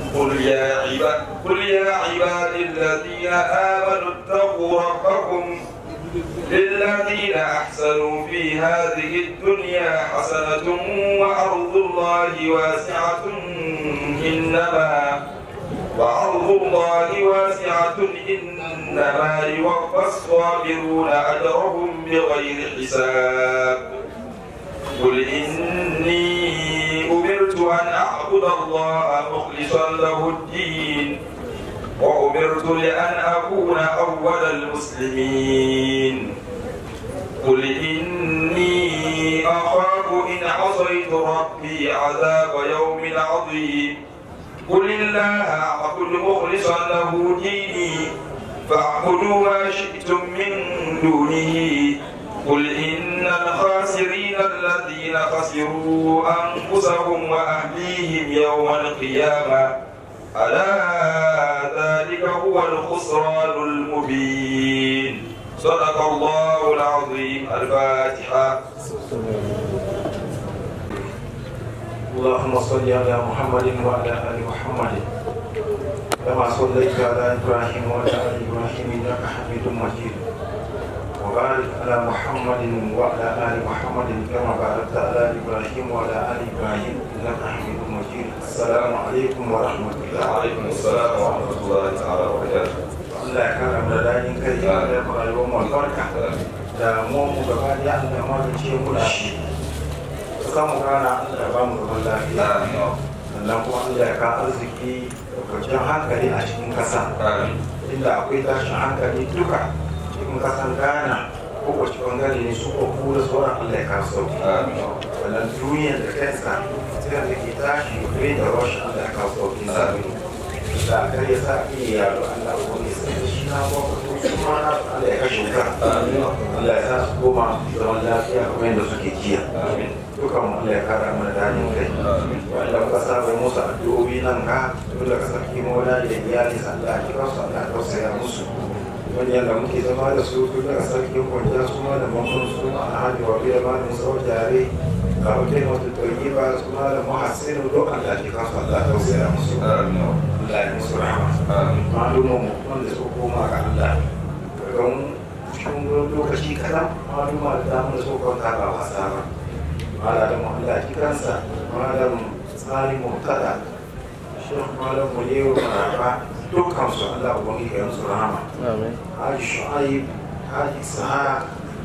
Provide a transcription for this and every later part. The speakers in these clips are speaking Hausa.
قل يا عباد قل يا عبادي الذين آمنوا اتقوا ربكم للذين أحسنوا في هذه الدنيا حسنة وأرض الله واسعة إنما وأرض الله واسعة إنما يوفى الصابرون أجرهم بغير حساب قل إني أمرت أن أعبد الله مخلصا له الدين وأمرت لأن أكون أول المسلمين قل إني أخاف إن عصيت ربي عذاب يوم عظيم قل الله أعبد مخلصا له ديني فاعبدوا ما شئتم من دونه قل إن الخاسرين الذين خسروا أنفسهم وأهليهم يوم القيامة ألا ذلك هو الخسران المبين صدق الله العظيم الفاتحة اللهم صل على محمد وعلى ال محمد كما صليت على ابراهيم وعلى ال ابراهيم انك حميد مجيد وبارك على محمد وعلى ال محمد كما باركت على ابراهيم وعلى ال ابراهيم انك حميد مجيد السلام عليكم ورحمه الله وعليكم السلام ورحمة الله تعالى وبركاته Allah ya kara mu da daɗin kai ya da rayuwar mu albarka da mu mu gaba da Allah ma da ce mu da shi samu rana Allah ya ba mu zaman lafiya آمين sannan kuma Allah ya kawo arziki da kwanciyar hankali a cikin ƙasa آمين inda akwai tashin hankali duka cikin ƙasan Ghana ko wace bangare ne su ko kura sauran Allah ya kawo sauki آمين wannan duniyar da kansa sai da ke tashi bai da rashin Allah ya kawo sauki sabi da kar ya sa iya yaro Allah ko ne sai da shi na ba ko su ma na Allah ya kashe ka آمين Allah ya sa su koma zaman lafiya kamar yadda suke jiya آمين dukan mu Allah ya kara mana dadin kai آمين wanda muka saba musu addu'o'i nan ka dole ka sarki mola da iyali Allah ki ba su Allah ka tausaya musu wani yadda muke zama da su duk daga sarkin kwanciya su ma da mamman su ma alhaji wa biyar ma da sau jare ga hotel wata tauki ba su ma da muhassinu duk Allah ki ba su Allah ka tausaya musu آمين Allah ya musu rahama آمين malumin mu wanda su koma ga Allah daga mu cikin lokaci kaɗan maluma da damar su kwanta ba wasa ba malamin Allah kiransa malam tsari murtada shekh malam mulewa maraba dukkan su Allah ubangiji ya musu rahama haji shu'aib haji saha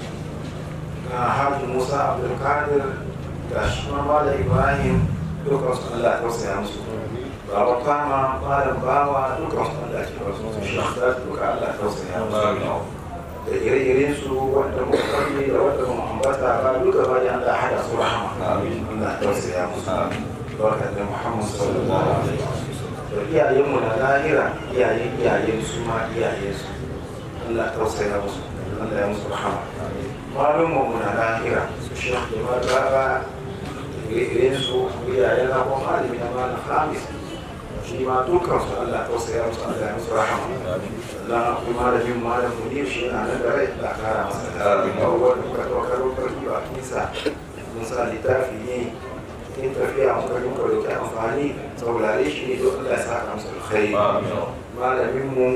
ga haji musa abdulkadir ga shi ma malam ibrahim dukkan su Allah ya tausaya musu baba kama malam bawa dukkan su Allah ya tausaya musu shekh duka Allah ya tausaya musu آمين da ire-iren su wanda muka kalli da wanda mu ambata ba duka ba da Allah hada su rahama Amin. Allah ya tausaya musu آمين barka da Muhammad sallallahu alaihi wasallam da iyayen mu na lahira iyayen iyayen su ma iyayen su Allah ya tausaya musu Allah ya musu rahama malum mu na lahira su shekh da baba ire-iren su iyayen na kuma malami na malam Hamis shi ma dukkan su Allah ya tausaya musu Allah ya musu rahama Allah kuma da bin malam munir shi na nan da rai da kara masa da Amin. abubuwan da muka ɗaukar farki ba nisa mun sa littafi ne in tafiya muka yi muka dauki amfani saurare shi ne don Allah ya saka musu alkhairi آمين malamin mu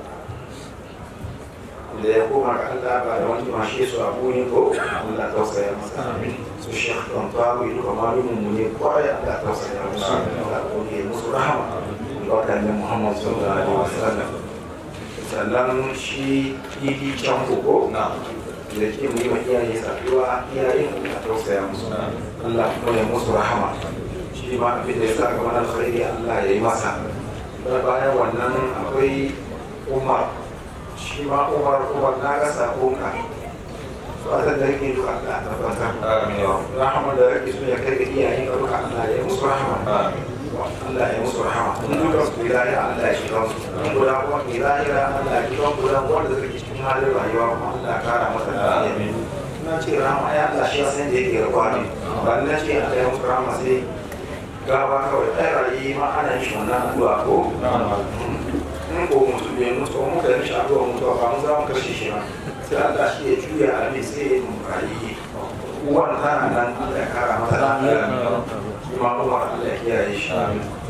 da ya koma ga Allah ba da wani mashe su abu ne ko Allah tausaya masa su shekh don tawo duka malumin mu ne kwarai Allah tausaya musu Allah ko ne musu rahama wadannan Muhammad sallallahu alaihi wasallam sannan shi idi can koko نعم da ke mu yi wa iyaye saduwa iyayen Allah tausaya musu Allah kuma ya musu rahama shi ma abin da ya sa ga mana alkhairi Allah ya yi masa da bayan wannan akwai Umar shi ma Umar Umar na ga sakonka fatan da yake duka Allah ta tabbatar آمين rahama da yake so ya kai ga iyayen ka duka Allah ya yi musu rahama آمين Allah ya musu rahama in duka su ilahi Allah ya shiga su in guda kuma ilahi Allah ya shiga guda wanda suke cikin halin rayuwa kuma Allah ya kara masa lafiya na ce rahama ya Allah shi ya san da yake rabuwa ne ba ni na ce Allah ya musu rahama sai gaba kawai ɗaya rayu ma ana yin shi wannan addu'a ko in ko mutu bai mutu ko muka yi shi addu'a mutuwa ba mun za mu kashe shi ba sai Allah shi ya juya a mai sai ya mu rayu uwan tana nan Allah ya kara masa lafiya shi ma Umar Allah ya kiyaye shi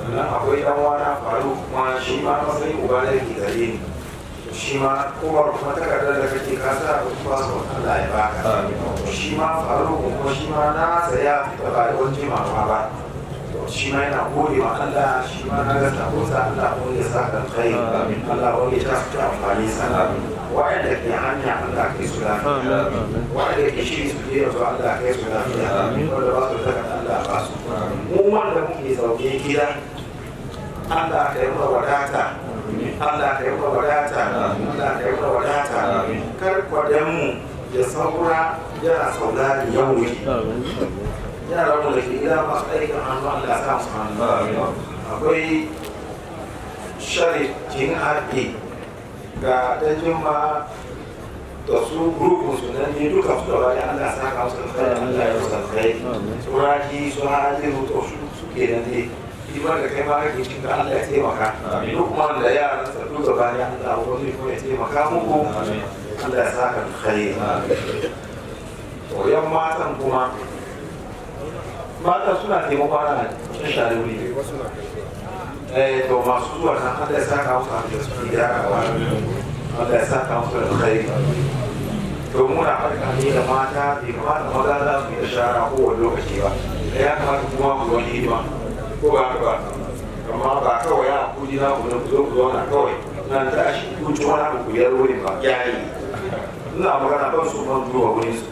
sannan akwai dan wana faru kuma shi ma matsayin uba da yake gare ni shi ma kowar kuma takardar da kake kasa da kuma su Allah ya baka shi ma faru kuma shi ma na saya da ba da wani jimawa ba shi ma yana gode wa Allah shi ma na ga sabo sa Allah ko ya sa kan kai Allah ko ya ta ta amfani sa wa'anda ke hanya Allah kai su lafiya wa'anda ke shi su je su Allah kai su lafiya wanda ba su daga Allah ba su mu wanda muke zaune gida Allah ka yi mana wadata Allah ka yi mana wadata Allah ka yi mana wadata kar kwadan mu ya saura yana saurari yau ne yaran mu da ke gida masu aikin hannu Allah ya sa su hannu akwai sharikin harbi ga dajin ma da su grupun su nan ne duka su da wani Allah ya saka musu alkhairi Allah ya musu alkhairi su raji su hajiru to su suke nan ne iman da kai ma kake cikin ka Allah ya taimaka duk man da yaran sa duka bani Allah wani kuma ya taimaka muku Allah ya saka alkhairi to yan matan kuma mata suna taimako ana cikin share wuri eh to masu zuwa nan Allah ya saka musu abin da suke gyarawa Allah ya saka musu da alkhairi to muna farka ne da mata bai kamata maza za su yi da shara kowane lokaci ba da ya kamata kuma ku wani hidima ko ba haka ba amma ba kawai ya kuji na ku ku zo ku zauna kawai nan ta shi ku ci wani abu ku yar wurin ba yayi ina magana ban su ban zuwa wurin su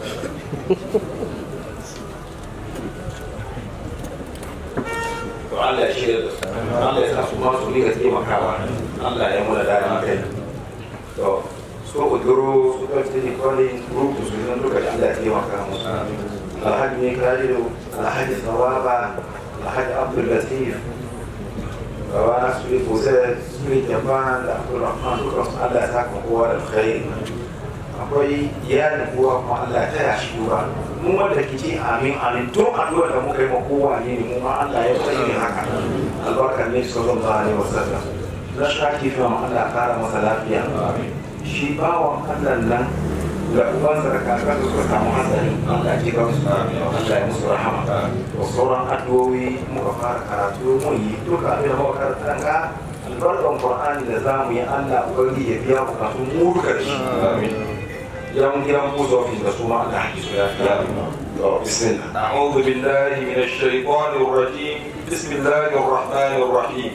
to Allah ya shirya da su Allah ya sa su ma su riga taimakawa Allah ya muna daɗin kai to so uduro su ka ce kwalin rubu su nan duka da Allah ya taimaka musu alhaji ne kariyo alhaji sawaba alhaji abdul latif gaba su yi kusa su yi japan da abdul rahman duka su Allah ya saka kowa da alkhairi akwai iyalin kowa kuma Allah ya taya shi duba mu wanda ke ce amin amin tun addu'a da muka yi ma kowa ne mu ma Allah ya tsaye haka albarkar ne sallallahu alaihi wasallam na shaki fi ma Allah kara masa lafiya shi bawan Allah nan da ubansa da kakar da suka samu hatsari Allah ya kira su Allah ya musu rahama to sauran addu'o'i muka fara karatu mun yi duka abin da muka karanta ga albarkan Qur'ani da zamu yi Allah ubangiji ya biya bukatun mu duka da shi amin yan gidan buzo fi da su ma Allah ya ya to bismillah أعوذ بالله من الشيطان الرجيم بسم الله الرحمن الرحيم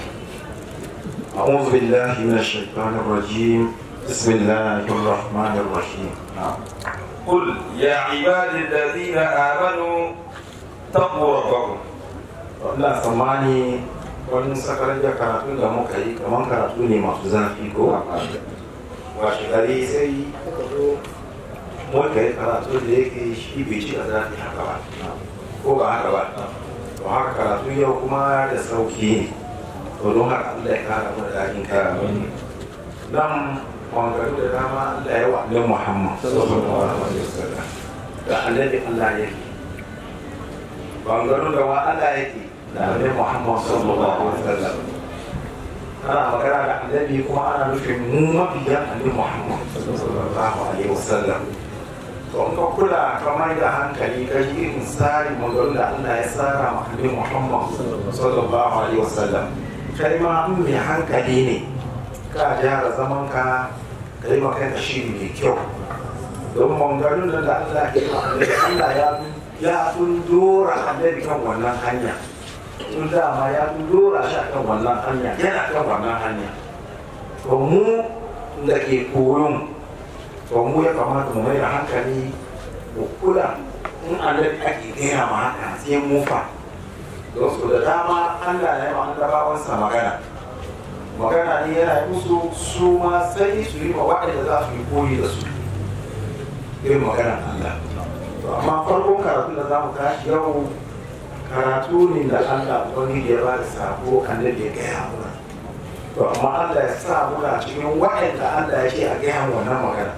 أعوذ بالله من الشيطان الرجيم بسم الله الرحمن الرحيم قل يا عبادي الذين آمنوا اتقوا ربكم ina tsammani wani sakarar da karatun da muka yi kamar karatu ne masu zafi ko washe gari sai muka zo muka yi karatu da yake shi bai ci a zafi haka ba ko ba haka ba to haka karatu yau kuma da sauki ne to don haka Allah ya kara mu da daɗin kaya nan wangaru da dama Allah ya wa annabi Muhammad sallallahu alaihi wasallam da annabi Allah yake wangaru da wa Allah yake da annabi Muhammad sallallahu alaihi wasallam ana magana da annabi kuma ana nufin mu mabiyan annabi Muhammad sallallahu alaihi wasallam to in ka kula ka mai da hankali ka ji irin tsarin maganganun da Allah ya tsara ma annabi Muhammad sallallahu alaihi wasallam kai ma in mai hankali ne ka gyara zaman ka ka yi maka da shiri mai kyau don maganganun da Allah ke ma annabi Allah ya ya tun dora annabi kan wannan hanya tun dama ya tun dora shi kan wannan hanya yana kan wannan hanya to mu da ke koyon to mu ya kamata mu mai da hankali mu kula in annabi ake gaya ma haka sai mu fa don su da dama Allah ya yi ma annabawansa magana magana ne yana yi musu su ma sai su yi ma waɗanda za su yi koyi da su irin maganar Allah to amma farkon karatu da za mu tashi yau karatu ne da Allah ubangiji ya ba da sabo annabi ya gaya mana to amma Allah ya sa muna cikin waɗanda Allah ya ce a gaya wannan magana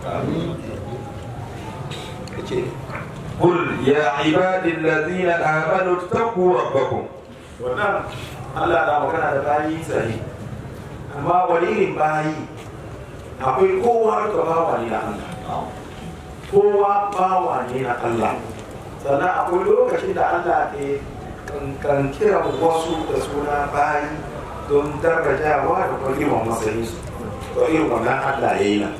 kace قل يا عبادي الذين آمنوا اتقوا ربكم wannan Allah na magana da bayi sahi amma wani irin bayi akwai kowa duka bawa ne na Allah kowa bawa ne na Allah sannan akwai lokacin da Allah ke kan kiran wasu da suna bayi don darajawa da kuma girman matsayin su to irin wannan Allah ya yi nan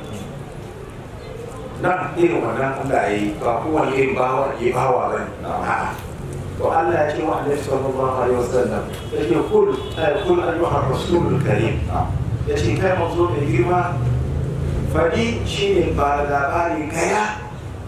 nan irin wannan Allah ya yi ba kowane irin bawa ya bawa ba ne a'a to Allah ya ce wa Annabi sallallahu alaihi wasallam ya ce kul ay kul ayyuhar rasulul karim ya ce kai manzo mai girma fadi shine ba labari kaya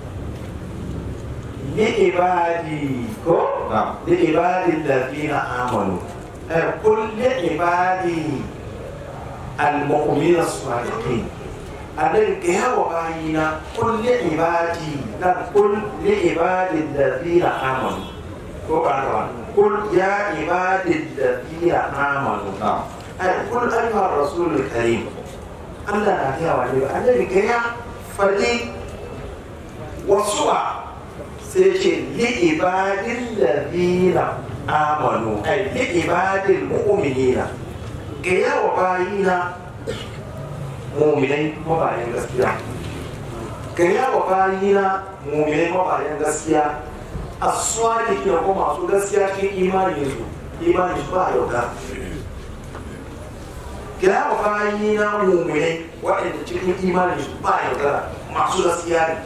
لعبادي كو لعبادي الذين آمنوا قل لعبادي المؤمنين الصالحين أدل كيا وباينا قل لعبادي لا قل لعبادي الذين آمنوا كو قل يا عبادي الذين آمنوا قل أيها الرسول الكريم الله لا كيا وباينا أدل كيا فدي وصوى sai ce li'ibadin ladina amanu ai li'ibadin mu'minina ga yawa bayina mu'minai mabayan gaskiya ga yawa bayina mu'minai mabayan gaskiya aswadi ke ko masu gaskiya cikin imanin su imanin su ba yauka ga yawa bayina mu'minai waɗanda cikin imanin su ba yauka masu gaskiya ne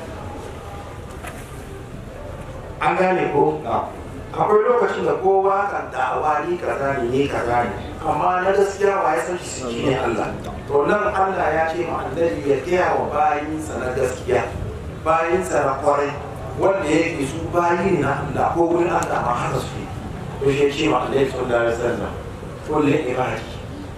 an gane ko akwai lokacin da kowa kan da'awa ni kaza ne ni kaza ne amma na gaskiya wa ya san shi shi ne Allah to nan Allah ya ce ma annabi ya gaya wa bayinsa na gaskiya bayinsa na kwarai wanda yake su bayi ne na Allah ko wurin Allah ma haka su ne to shi ce ma annabi sallallahu alaihi wasallam kullu ibadi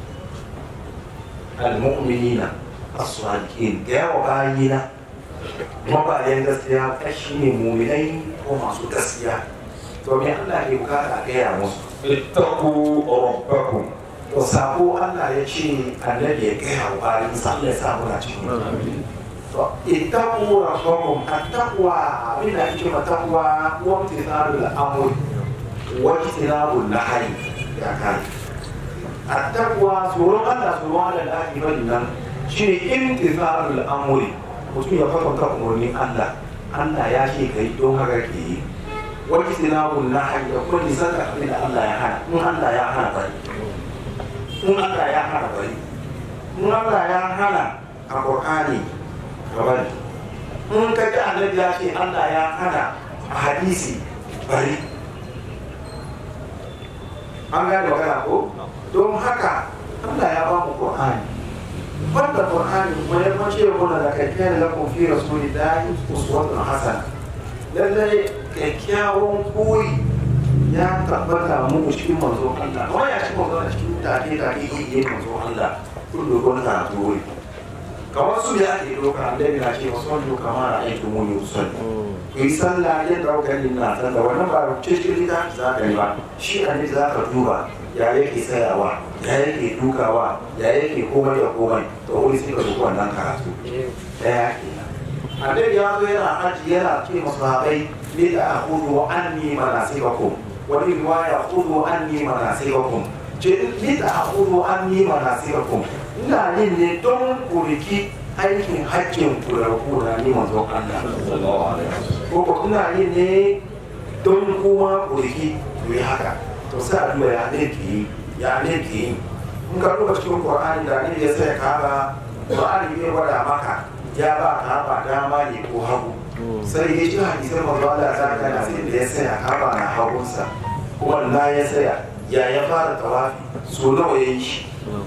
al-mu'minina as-sadiqin gaya wa bayina mabayan gaskiya kashi ne muminai ko masu gaskiya to me Allah ke bukata a gaya musu ittaqu rabbakum to sako Allah ya ce annabi ya gaya wa bayan sa Allah ya sa muna cikin to ittaqu rabbakum attaqwa abin da ake ma taqwa wa imtithalul amr wa ijtinabul nahy ya kai attaqwa tsoron Allah tsoron Allah da ake bari nan shine imtithalul amri mutum ya kwatanta umarnin Allah Allah ya ce ka yi don haka ke yi wani sinabun na hanyar kuma nisan da abin da Allah ya hana in Allah ya hana bari in Allah ya hana bari in Allah ya hana a Qur'ani ka bari in ka ji annabi ya ce Allah ya hana a hadisi bari an gane magana ko don haka Allah ya ba mu Qur'ani wanda Qur'ani kuma ya mace mana da kakkiyan lakum fi rasulillahi uswatun hasana lallai kyakkyawan koyi ya tabbata muku cikin manzo Allah kuma ya ci manzo a cikin take take yin manzo Allah kun dogo na karatu wuri kamar su ya ake doka annabi na ce wasu wanda kama na aiki muni usul ku yi sallah yadda kuka yi na sallah wannan ba cikin littafi za ka yi ba shi annabi za ka duba ya yake tsayawa ya yake dukawa ya yake komai da komai to wuri sai ka duka wannan karatu daya ke annabi ya zo yana haji yana ce masu haɓai ne da a hudu an ni mana sai ba kom wani riwaya hudu an ni mana sai ba kom ce ni da a hudu an ni mana sai ba kom ina yin ne don kuriki aikin hajjin ku da ku da ni manzon Allah ko ko ina yin ne don kuma kuriki ku yi haka to sai a duba ya ne ke yi ya ne ke yi in ka duba cikin Qur'ani da ne ya sai kaba Qur'ani ne gwada maka ya ba kaba dama ne ko hagu sai ya ji hadisin manzo Allah ta kana sai da ya saya kaba na hagunsa wannan ya saya ya ya fara tawafi so nawa ya yi shi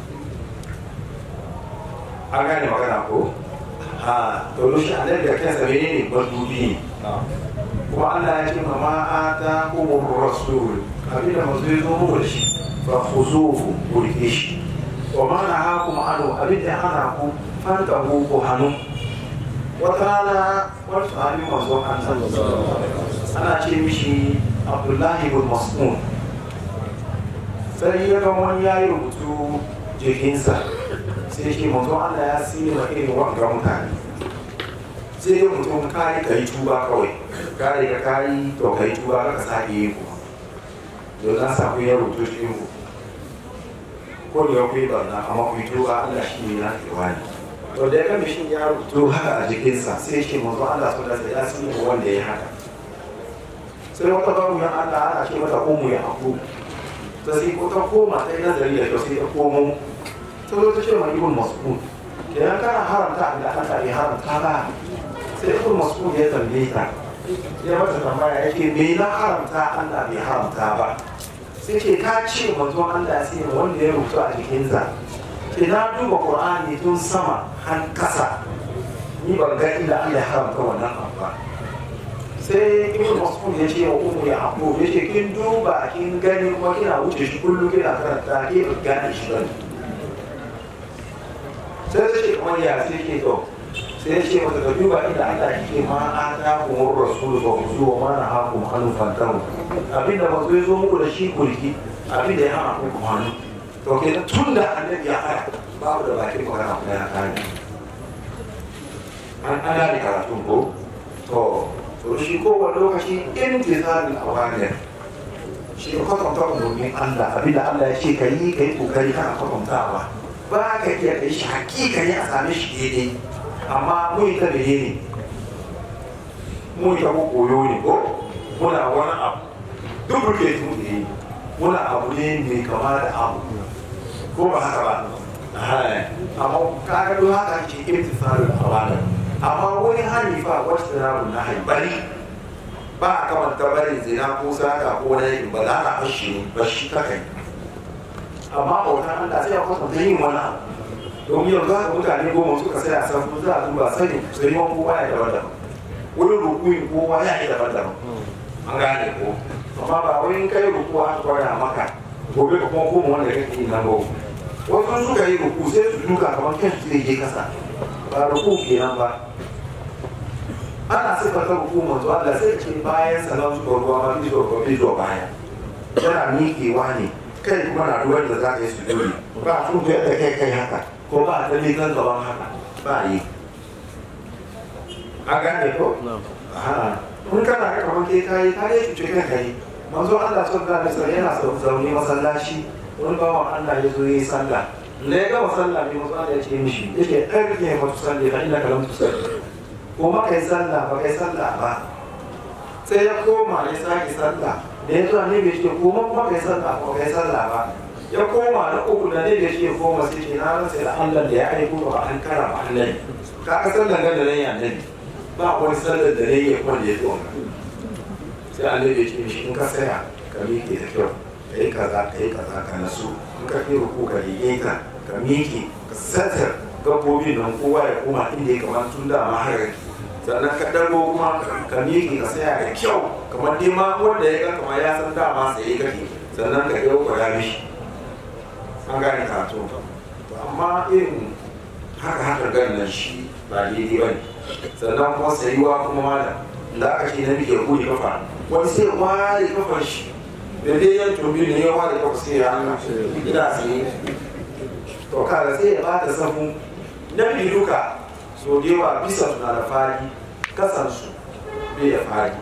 an gane magana ko ha to shi annabi da kansa menene madubi ne kuma Allah ya ce ma ata umur rasul abin da mazu ya zo muku da shi fa khuzuhu ku rike shi wa ma na hakum anu abin da hana ku fanta ku ku hannu wata rana wani sahabi masu Allah ana ce mishi Abdullahi ibn Mas'ud sai ya ga wani yayi rubutu jikinsa sai shi mazu Allah ya sini ma irin wanga mutane sai dai mutum kayi ka yi tuba kawai kare ka kayi to ka yi tuba ka sake yi kuma don na samu ya rubuto cikin ku ko da ku yi barna amma ku yi tuba Allah shi ne na kewa ne to da ya ga mishin ya rubuto haka a jikinsa sai shi mazu Allah su da ya sun yi wanda ya haka sai wata babu yan Allah ana ce mata umu ya aku ta sai ko ta koma ta yi nazari da kyau sai ta komo ta zo ta ce ma ibn mas'ud idan kana haramta abin da Allah bai haramta ba sai ibn mas'ud ya tambaye ta ya mata tambaya yake me na haramta Allah bai haramta ba sai ce ka ce manzon Allah ya sai wanda ya rubuta a jikinsa ke na duba Qur'ani tun sama har kasa ni ban ga inda Allah ya haramta wannan abu ba sai ibn mas'ud ya ce wa umu ya abu ya ce kin duba kin gani kuma kina wuce shi kullum kina karanta ke ba gane shi ba sai ta ce kamar ya sai ke to sai ya ce mata ka duba inda Allah ke ma a ta kuma rasul ba ku zuwa ma na haku hannu fantaru abinda ba zai zo muku da shi kurki abinda ya hana ku hannu to ke tun da annabi ya hana babu da bakin magana kuma ya kare an ana da karatun ko to to shi kowane lokaci intizalin awamir shi ne kwatanta umarnin Allah abinda Allah ya ce ka yi ka yi kokari kana kwatantawa ba ka iya kai shi hakikani a same shi daidai amma mun yi ta mene ne mun yi ta ko koyo ne ko muna wani abu duk burke mu ne muna abu ne mai kama da abu ko ba haka ba amma kaga don haka ce imtisalul awamir amma wani hani fa wasu ramu na haibari ba a kamanta barin zina ko sata ko wani ba za a bashi ba shi ta kai amma bautan Allah sai ya kwatanta yin wani abu domin yanzu haka mutane goma suka sai a san za a duba sani sai man kowa ya daban-daban wurin rukuyin kowa ya yi daban-daban an gane ko amma ba wai kai rukuwa aka kwaya maka gobe ka kuma koma wanda kake yi nan ba wasu suka yi ruku sai su duka kamar kan su zai je kasa ba ruku kenan ba ana sifata ruku manzo Allah sai ce bayan salon su ruwa ma bizo ko bizo baya yana miƙewa ne kai kuma na ruwan da za ka yi su dole ba su da yadda kai kai haka ko ba ta miƙan gaban haka ba yi a gane ko in kana ga kamar kai kayi ka dai cuce kan kai manzo Allah sallallahu alaihi wasallam yana zaune masallaci wani bawan Allah ya zo yi sallah da ya gama sallah ne masu Allah ya ce mishi yake ɗarke ya matu sallah fa ina kalam tu sallah ko ma kai sallah ba kai sallah ba sai ya koma ya sake sallah da ya zuwa ne bai ce ko ma kuma kai sallah ko kai sallah ba ya koma na uku da ne bai ce koma sai ce na rasa da Allah da ya aiko ba an kara ba Allah ka ka sallan ga da nan ya nabi ba wani sallar da ne ya kwanda ya tsoma sai Allah ya ce mishi in ka saya ka miƙe da kyau ka yi kaza ka yi kaza ka nasu in ka fi ruku ka yi ka ka miƙe ka satar gabbobin nan kowa ya koma inda ya kamata tun da ma har sannan ka dago kuma ka miƙe ka saya da kyau kamar dai ma wanda ya ga kamar ya san dama sai kake sannan ka yau ka ya mishi an gane karatu to amma irin haka haka ganin nan shi ba daidai ba ne sannan kuma sayuwa kuma malam da aka ce na miƙe kudi kafa wani sai ware kafar shi da dai yan tobi ne ya ware kafa sai ya hana ina tsaye to kaga sai ya bada sahu na biyu duka so da yawa bisa suna da fari kasansu bai da fari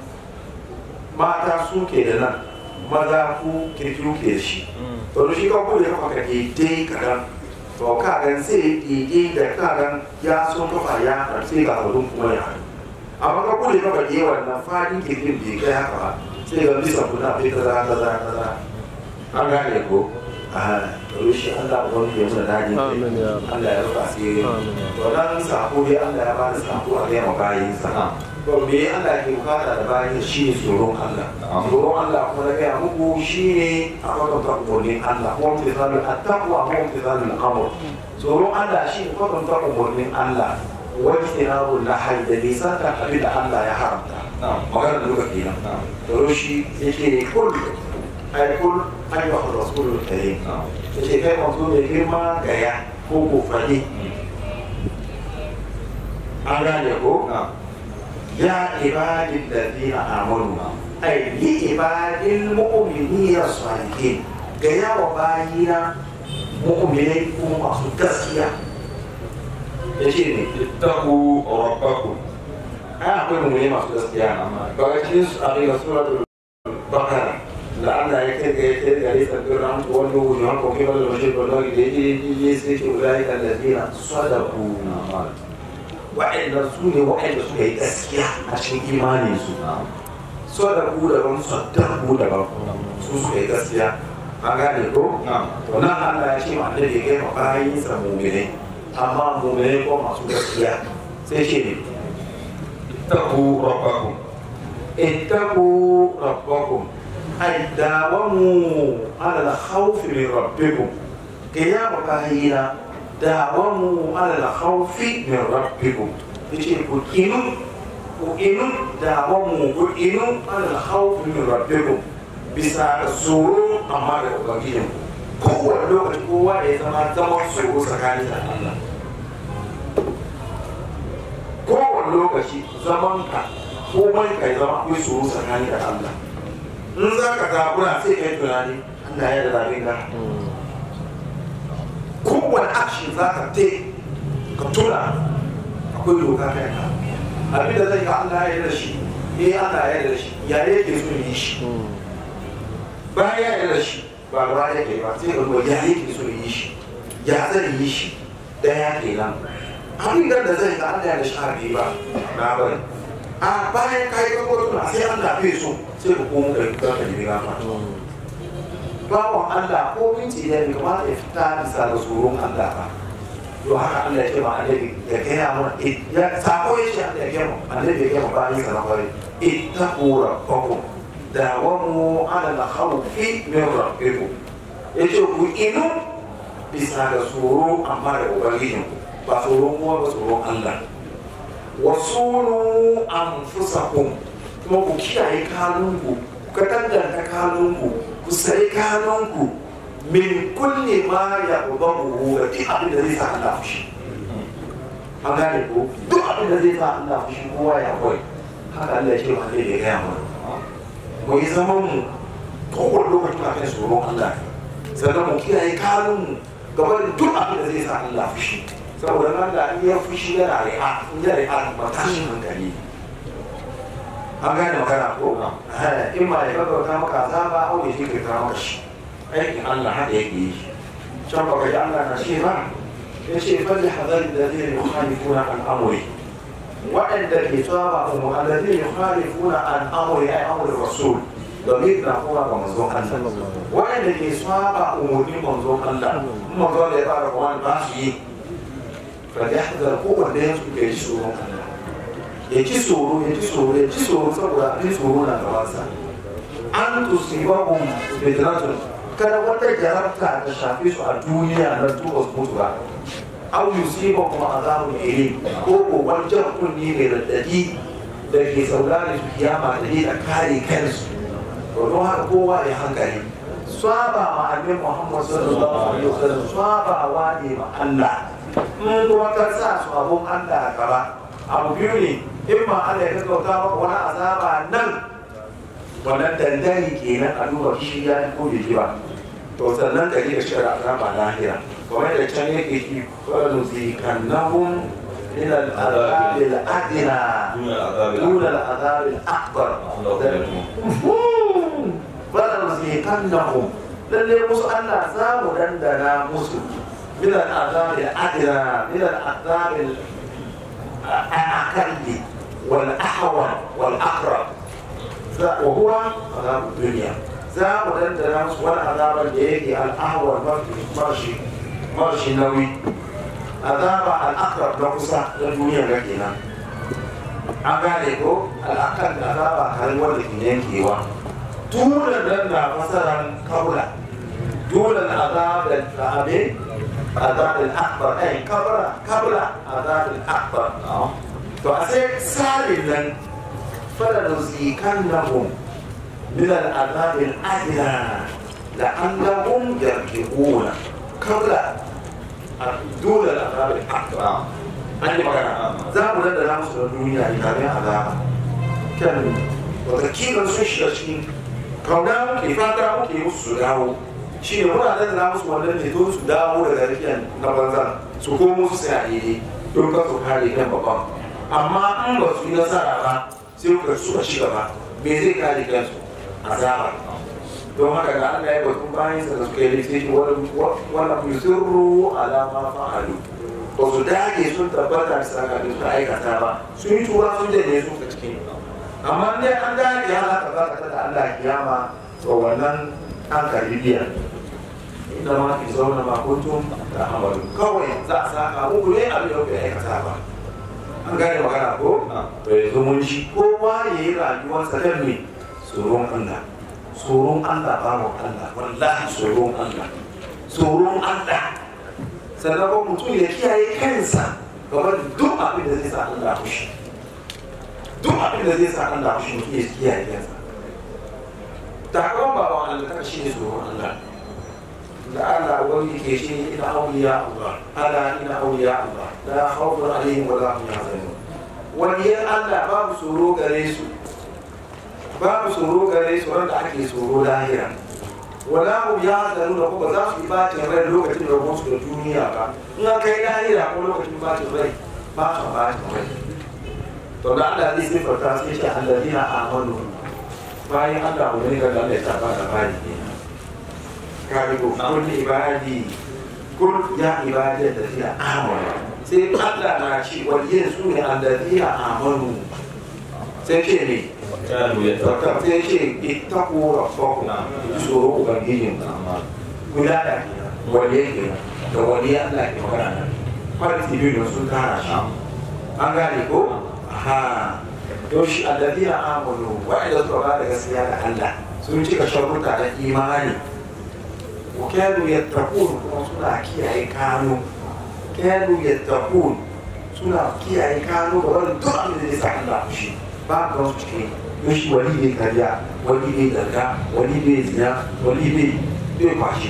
mata su ke da nan maza ku kirkiru ke da shi to da shi ka bude kafa ka daidai kadan to kagan sai daidai da kagan ya so kafa ya sai ga hudun kuma ya haɗu amma ka bude kafa ke wannan fadin kirkin bai kai haka ba sai ga bisa kuna bai kaza kaza kaza an gane ko to shi Allah ubangiji ya muna dadi Allah ya rufa asiri to dan sako dai Allah ya ba da sako a ga bayin sa to me Allah ke bukata da bayin shi ne tsoron Allah tsoron Allah kuma na gaya muku shi ne a kwatanta umarnin Allah kuma mutizalul attaqwa kuma mutizalul amr tsoron Allah shi ne kwatanta umarnin Allah wani tinabul lahai da nisan kan abin da Allah ya haramta magana da duka kenan to shi yake ne kullu ai kul ayyuhar rasulul karim yace kai manzo mai girma gaya ko ko fadi an gane ko ya ibadin ladina amanu ai li ibadil mu'minina salihin gaya wa bayina mu'minai kuma masu gaskiya yace ne ittaqu rabbakum ai akwai mu'minai masu gaskiya ba ga cikin su a suratul bakara da Allah ya kai ga ya kai ga risa birran wanda wujuhan ko kai wanda mashi ko da yake yi sai ke ulai kan ladina sadaku wa'anda su ne wa'anda suka yi gaskiya a cikin imanin su so da ku daban saddar ku daban su suka yi gaskiya an gane ko to nan Allah ya ce ma annabi ya kai ma bayin sa mu'mine amma mu'mine ko masu gaskiya sai ce ne اتقوا ربكم ittaqu rabbakum ay dawamu ala al-khawf min rabbikum kiyama bayina dawamu ala al-khawf min rabbikum yace ku inu ku inu dawamu ku inu ala al-khawf min rabbikum bisa tsoro amma da ubangijin kowane lokaci kowa ya zama zaman tsoro tsakanin da Allah kowane lokaci zaman ka komai ka zama akwai tsoro tsakanin da Allah in za ka zabura sai ka yi tunani Allah ya da zaɓe ka kowane action za ka te ka tuna akwai doka kai ka abin da zai ka Allah ya da shi eh Allah ya da shi ya yake so yi shi bayan ya da shi ba ba yake ba sai ka duba ya yake so yi shi ya zai yi shi daya kenan abin da zai ka Allah ya da shi har ba na bari a bayan ka yi kakwato na sai Allah bai so sai ka komo da ka ka nemi gafa bawan Allah ko minti da bai kamata ya fita bisa da tsoron Allah ba to haka Allah ya ce ma annabi ya gaya mana ya sako ya ce Allah ya gaya ma annabi ya gaya ma bayan sa na kwari ittaqu rabbakum dawamu ala al-khawfi min rabbikum yace ku inu bisa da tsoro amma da ubangijinku ba tsoron kuma ba tsoron Allah wasunu anfusakum kuma ku kiyaye kanunku ku tanganta kanunku ku sai kanunku min kulli ma ya ubahu da duk abin da zai sa Allah fushi an gane ko duk abin da zai sa Allah fushi kowa ya koyi haka Allah ya ce wa ya gaya mana mu yi zaman mu kowane lokaci ba kai tsoron Allah sannan mu kiyaye kanunmu gaba da duk abin da zai sa Allah fushi saboda nan da in ya fushi yana ri'a in ya ri'a ba tashin hankali an gane magana ko in ma ya gaggauta maka azaba au ya jinkirta maka shi aikin Allah haka yake yi can baka ji Allah na ce ba ya ce falli hazari da zai yukhalifuna an amuri waɗanda ke tsaba umar alladhi yukhalifuna an amuri ay amuri rasul domin na kuma ga manzon Allah waɗanda ke tsaba umurnin manzon Allah manzon da ya fara kuma ba su yi فليحذر قوة da yansu ke ji tsoron Allah ya ci tsoro ya ci tsoro ya ci tsoro saboda abin tsoro na gabansa an tusibahum fitnatun kada wata jarabta ta shafe su a duniya na tuba su mutu ba aw yusibahum azabun ilim ko ko wani jan kunni mai raddadi da ke saurari su kiyama da ne da kare kansu to don haka kowa ya hankali saba ma annabi Muhammad sallallahu alaihi wasallam sabawa ne ma Allah in kuma ka sa su abun Allah a gaba abu biyu ne in ma Allah ya gaggauta maka wani azaba nan wannan dandali kenan a duba shi ya ko bai ji ba to sannan ka ji da shi azaba lahira kamar da can yake ki kwallo zikannahum ila al-azab al-adna dun al-azab al-akbar kwallo zikannahum lalle musu Allah za mu dandana musu من العذاب الأدنى من العذاب الأقل والأحول والأقرب وهو عذاب الدنيا za mu dandana musu wani azabar da yake al'ahwar marshi marshi nauyi azaba al'akar na kusa na duniya ga kenan an gane ko al'akar da azaba harin wanda ke yankewa tunan nan na fasaran kabula tunan azab da abin عذاب الأكبر أي قبل قبل عذاب الأكبر فأسير سالما فلنزيكنهم من العذاب الأدنى لعلهم يرجعون قبل دون العذاب الأكبر أني مكان زابوا لدى نامس الدنيا إلى عذاب كان وتكيلا سوشي kauna ke fata muke musu su dawo shi ne muna da musu wannan ne don su dawo daga rikiyan na banza su komo su sai a daidai don ka su kare kan babban amma in ba su yi nasara ba sai ka suka ci gaba me zai kare kansu azaba don haka da Allah ya batun bayan sa da suka yi laifi wannan musirru alama fa'alu ba su dage sun tabbata da saka da suka aikata ba sun yi tura sun janye su ka cikin amma dai an gane ya haka za ka tada Allah kiyama to wannan an karbi biya inda ma ki zauna ma kuntum da amalu kawai za a saka muku ne abin da kuka aikata ba an gane magana ko to yanzu mun ji kowa ya yi rayuwarsa kan me tsoron Allah tsoron Allah babu Allah wallahi tsoron Allah tsoron Allah sannan kuma mutum ya kiyaye kansa game da duk abin da zai sa Allah fushi duk abin da zai sa Allah fushi mutum ya kiyaye kansa takawan baban Allah ta shi ne tsoron Allah da Allah wani ke shi ina auliya Allah ala ina auliya Allah la khawfun alaihim wa la hum yahzanun waliyan Allah babu tsoro gare su babu tsoro gare su wanda ake tsoro lahira wala hum yahzanun ko ba za su yi bacin rai lokacin da su da duniya ba in an kai lahira ko lokacin bacin rai ba su bacin rai to da Allah zai sifarta sai ce alladina amanu bayan Allah wani ga Allah ya taba da bani ne karibu kun ibadi kun ya ibadi da zina amanu sai Allah na ci waliyin su ne alladina amanu sai ce ne كانوا يتقون sai ce ittaqu rabbakum ji tsoro ubangijin kula da waliyin kenan da waliyan Allah ke magana nan kwanci biyu da sun tara shi an gane ko ha to shi alladina amanu wa'ida suka ba da gaskiya da Allah sun cika sharuɗa da imani wa kanu yattaqun kuma suna kiyaye kanu kanu yattaqun suna kiyaye kanu ga wani duk abin da zai sa Allah fushi ba ga wasu cikin yoshi wani bai karya wani bai zarga wani bai zina wani bai bai kwashi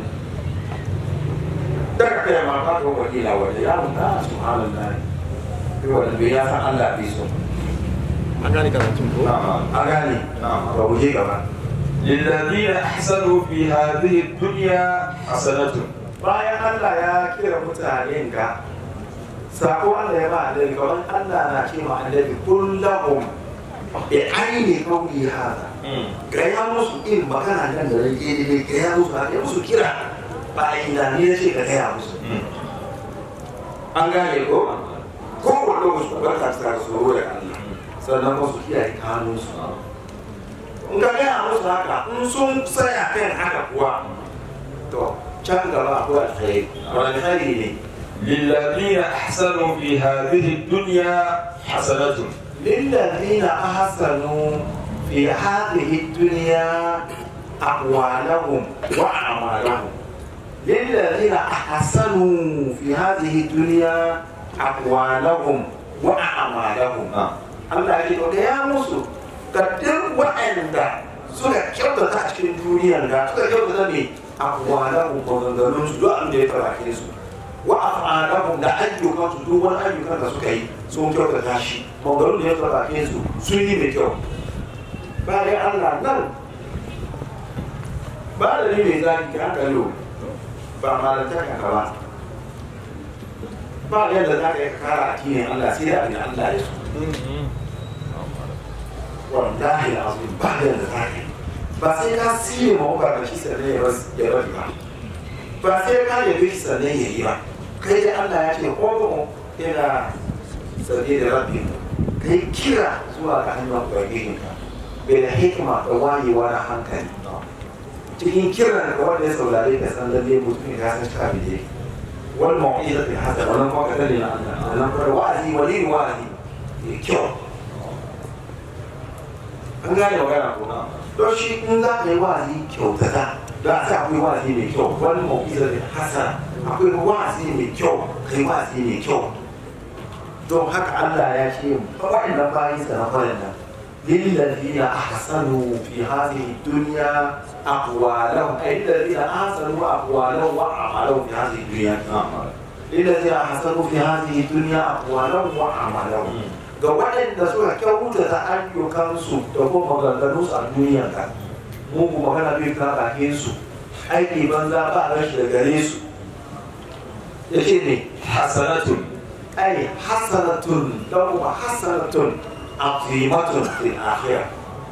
daga kai ma ba ga wani la wani ya mun da subhanallah bai wani bai ya san Allah bai so an gane karatun ko نعم an gane نعم ba mu je gaba للذين أحسنوا في هذه الدنيا حسنة bayan Allah ya kira mutanen ga sako Allah ya ba annabi kamar Allah na ce ma annabi kullahum bi aini qawli hada gaya musu in magana nan da rage ne gaya musu haka musu kira ba ina ne ce ka gaya musu an gane ko ko wanda musu barka ta tsoro da Allah sannan musu kiyaye kanunsu in ka gaya musu haka in sun tsaya kan haka kuwa to can gaba akwai alkhairi wani alkhairi ne للذين أحسنوا في هذه الدنيا حسنة للذين أحسنوا في هذه الدنيا أقوالهم وأعمالهم للذين أحسنوا في هذه الدنيا أقوالهم وأعمالهم نعم Allah ya ce da ya musu ga duk waɗanda suka kyautata a cikin duniyar ga suka kyautata ne a kwanan maganganun su duk abin da ya farake su wa af'alahum da ayyukan su duk wani ayyukan da suka yi sun kyautata shi maganganun da ya farake su sun yi mai kyau bayan Allah nan ba da ni mai zaki ka hankali ba malanta ka ba ba yadda za ka yi kara a cikin Allah sai da abin Allah ya so wallahi azim ba da yadda za ka yi ba sai ka siye ma uka da shi sannan ya ras- ya bari ba ba sai ka yabe shi sannan ya yi ba kai da Allah ya ce ko ina sabi da rabbi kai kira zuwa ga hanyar ubangijinka bai da hikima da wayewa da hankali cikin kiran da wanda ya saurare ka san lalle mutum ya san shafi da yake wal mau'izatul hasana wannan kuma ka dade na Allah wannan kuma wa'azi wali wa'azi ya kyau an gane magana ko don shi in za ka yi wa'azi kyautata da a sa akwai wa'azi mai kyau wal mau'izatul hasana akwai wa'azi mai kyau kai wa'azi mai kyau don haka Allah ya ce waɗannan bayan sa na farin nan للذين أحسنوا في هذه الدنيا أقوالهم أي الذين أحسنوا أقوالهم وأعمالهم في هذه الدنيا للذين أحسنوا في هذه الدنيا أقوالهم وأعمالهم ga waɗanda suka kyautata ayyukansu da kuma maganganunsu a duniya ka mugu magana bai ka bakin su aiki banza ba rashi da gare su ya ce ne حسنة ai hasanatun don kuma hasanatun azimatun fil akhirah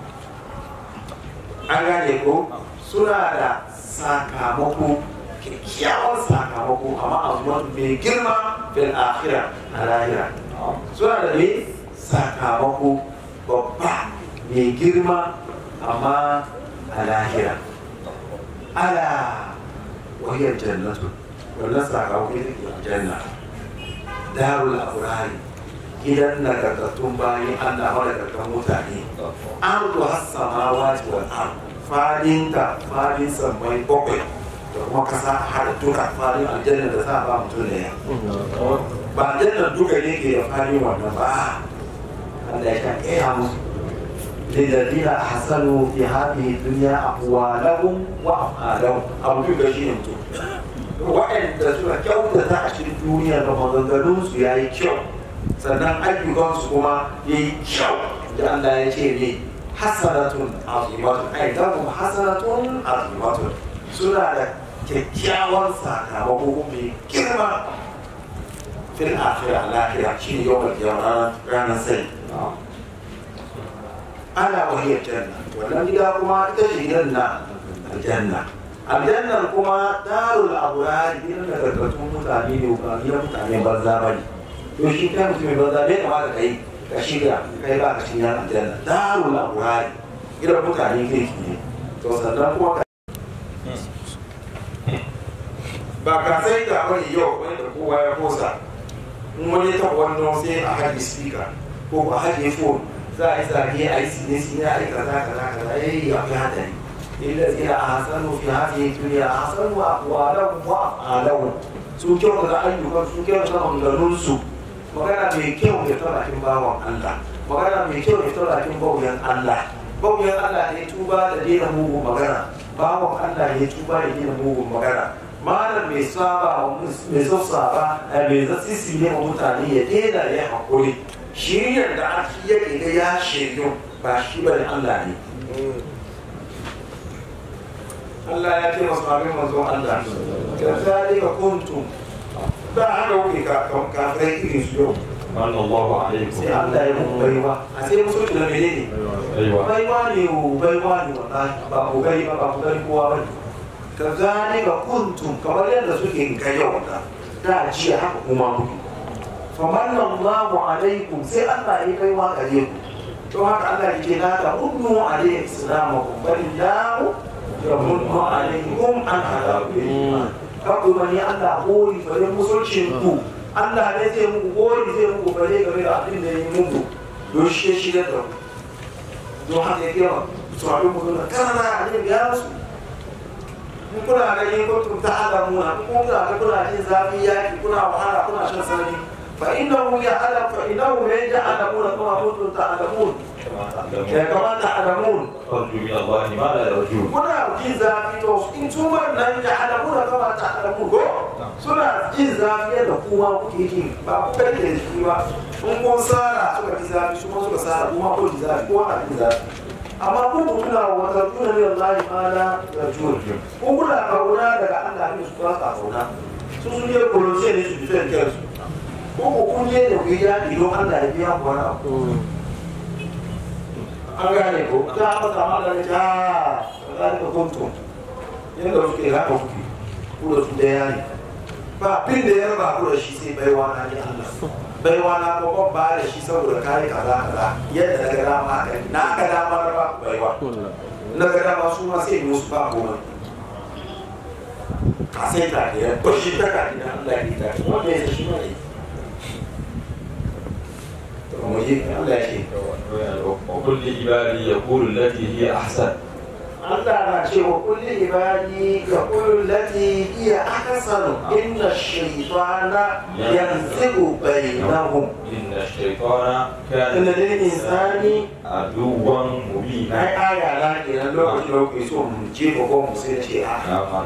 an gane ko suna da sakamako kyakkyawan sakamako amma azimatun mai girma fil akhirah a lahira suna da ne sakamako babba mai girma amma a lahira ala wahiyar jannatu wannan sakamakon ita ke janna darul abrari gidan nagartattun bayan allah madagartan mutane ardu hassamawa wal ard fadinta fadin sammai bakwai da kuma kasa har duka fadin aljanna da za a ba mutum da ya ba aljanna duka ne ke da fadin wannan ba Allah ya kan iya musu للذين أحسنوا في هذه الدنيا أقوالهم وأفعالهم أبو بكر شيء mutum waɗanda suka kyautata a cikin duniya da maganganunsu ya yi kyau sannan ayyukansu kuma ya yi kyau da Allah ya ce ne hasanatun azimatun ai lahum hasanatun azimatun suna da kyakkyawan sakamako mai girma fil akhirah lahira shine yawmal qiyamah ranar sai ana wahiyar janna wannan gida kuma ita ce gidan na aljanna aljannar kuma darul aburar gidan da gargatun mutane ne ba gidan mutane banza ba ne to shi kai mutumin banza bai kamata kai ka shirya kai ba ka cikin aljanna darul aburar gidan mutane kirki ne to sannan kuma ka ba ka sai da wani yau wani da kowa ya kosa in wani ta wannan sai a haɗe speaker ko a haɗe phone za a yi zage a yi sine sine a yi kaza kaza kaza ya yi akwai hadari illa ila a hasanu fi hadhihi dunya ahsanu aqwalahum wa af'alahum su kyau da ayyukan su kyau da maganganun su magana mai kyau ya tara kin bawan Allah magana mai kyau ya tara kin bauyan Allah bauyan Allah ne tuba da dena mugun magana bawan Allah ne tuba da dena mugun magana malam mai saba mai sassaba mai zasisi ne wa mutane ya dena ya hakuri shiryar da ake yake ga ya shiryu ba shi ba ne Allah ne Allah ya ce masu amin manzon Allah ka zalika kuntum ba haka kuke kafirai irin su yau من الله عليكم sai Allah ya muku baiwa a sai musulci da menene أيوة baiwa ne o baiwa ne wallahi ba ku gari ba ba ku gari kowa ba ne ka zalika kuntum kamar yadda suke ga yau da da jiya haka kuma muke famanna Allahu alaikum sai Allah ya kai wa gare ku to haka Allah ya ce la ta unnu alaihi islamakum bal lahu yamunnu alaikum an hadakum iman ka ku mani Allah gori bare musulcin ku Allah ne zai muku gori zai muku bare game da abin da ya yi muku don shi ya shigar da ku don haka ya kewa su abin mu da kana da ya musu in kuna ganin kuntum ta'lamuna in kuna ga kuna jin zafi yaki kuna wahala kuna shan sanyi fa innahu ya'lam fa innahu la ya'lamuna kama kuntum ta'lamun ya kama ta'lamun أرجو من الله ما لا يرجون kuna jin zafi to in su nan ya'lamuna kama ta'lamun ko suna jin zafi yadda kuma kuke ji ba ku kai da shi ba in kun sara suka ji zafi su kuma suka sara kuma ko ji zafi ko ana jin zafi amma kun kuna wata tuna min Allah ma la yarjun kun kuna kauna daga Allah ne su ba ka kauna su sun yi kolose ne su defend kansu ko ko kun je da ku ya don Allah ya biya ku wani abu an gane ko ta masa Allah ne ta zalika kuntum yadda suke haka kuke ku da su daya ne ba abin da ya raba ku da shi sai baiwa na ne Allah baiwa na ko ban ba da shi saboda kai kaza kaza yadda na ga dama haka ne. na ga dama na ba ku baiwa na ga dama su ma sai musu ba goma a sai ta ne ba shi ta ka ne Allah ya ta wanda ya shi ma ne to mu yi Allah ya ce وكل عبادي يقول التي هي أحسن Allah na ce wa kulli ibadi ya kullu lati iya ahsanu inna shaytana yanzigu bainahum إن الشيطان كان inna lil insani عدوا مبينا ai aya na kenan lokacin da kuke so mu je ko mu sai ce a نعم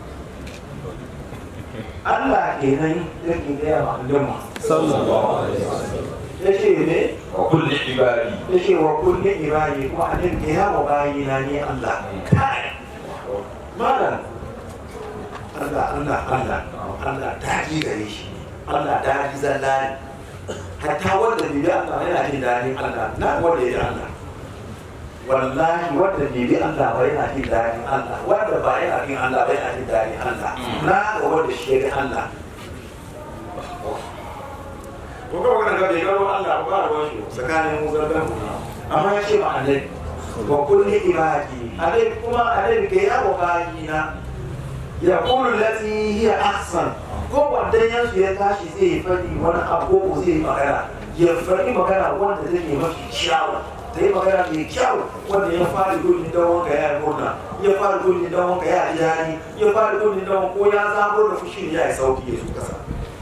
Allah kenan yake ga ma ulama صلى الله عليه وسلم yace ne وكل عبادي yace wa kulli ibadi kuma anin ke ya wa bayina ne Allah kai malam Allah Allah Allah Allah daɗi gare shi Allah daɗi zalla ne hatta wanda bai bi Allah yana jin daɗin Allah na wanda ya ji Allah wallahi wanda bai bi Allah ba yana jin daɗin Allah wanda ba yana bin Allah ba yana jin daɗin Allah na ga wanda shi ya bi Allah ko kuma kana ga bai gano Allah ba ruwan shi tsakanin mu zargan mu amma ya ce ma annabi wa kulli ibadi alai kuma alai ga ya wa bayina ya qulu lati hiya ahsan ko wanda yansu ya tashi zai yi fadi wani abu ko zai yi magana ya faɗi magana wanda take mafi kyawu ta yi magana mai kyau wanda ya fara gudun don wanka ya yi murna ya fara gudun don wanka ya ji daɗi ya fara gudun don ko ya zabo da fushi ya yi sauki ya su kasa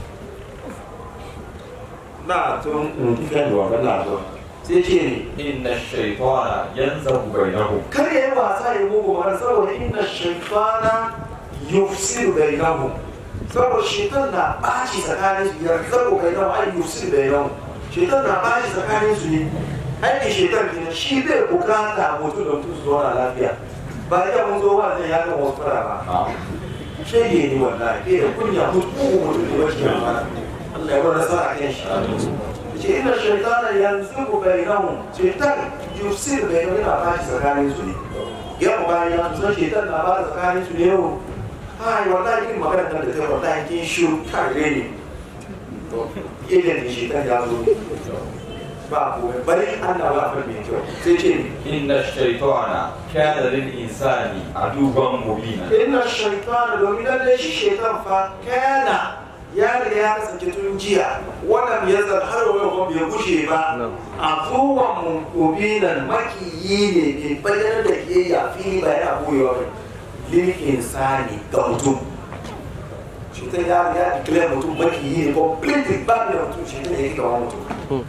na tun kifiyan da wanka na zo sai ce ne إن الشيطان ينزغ بينهم kar ya yi wasa ya mugu mana saboda inna shaitana yufsiru bainahum saboda shaitan na ɓaci tsakanin su ya zabo bainahum ai yufsiru bainahum shaitan na ɓaci tsakanin su ne aikin shaitan ne shi bai bukata mutum da mutum su zauna lafiya ba ya mun zo ba zai yaga wasu fara ba نعم shege ne wallahi bai da kunya mutum mutum ne wajen yamma Allah ya bar nasara a kan shi ce ina shaitana yanzu ku bainahum shaitan yufsir bainahum yana ɓaci tsakanin su ne yau bayan ya san shaitan na ba tsakanin su ne yau ai wallahi kin magana nan da kai wallahi kin shiru kai ne idan shaitan ya zo ba komai bari Allah ba fa mai kyau sai ce إن الشيطان كان للإنسان عدوا مبينا inna shaitan domin lalle shi shaitan fa kana ya riga ya kasance tun jiya wannan ya zan har wani kuma bai gushe ba a kowan mubinan makiyi ne mai bayyana da ke ya fili ba yana boyewa ba lil insani ga mutum shaitan ya ya declare mutum makiyi ne completely ba da mutum shaitan ya yi gaba mutum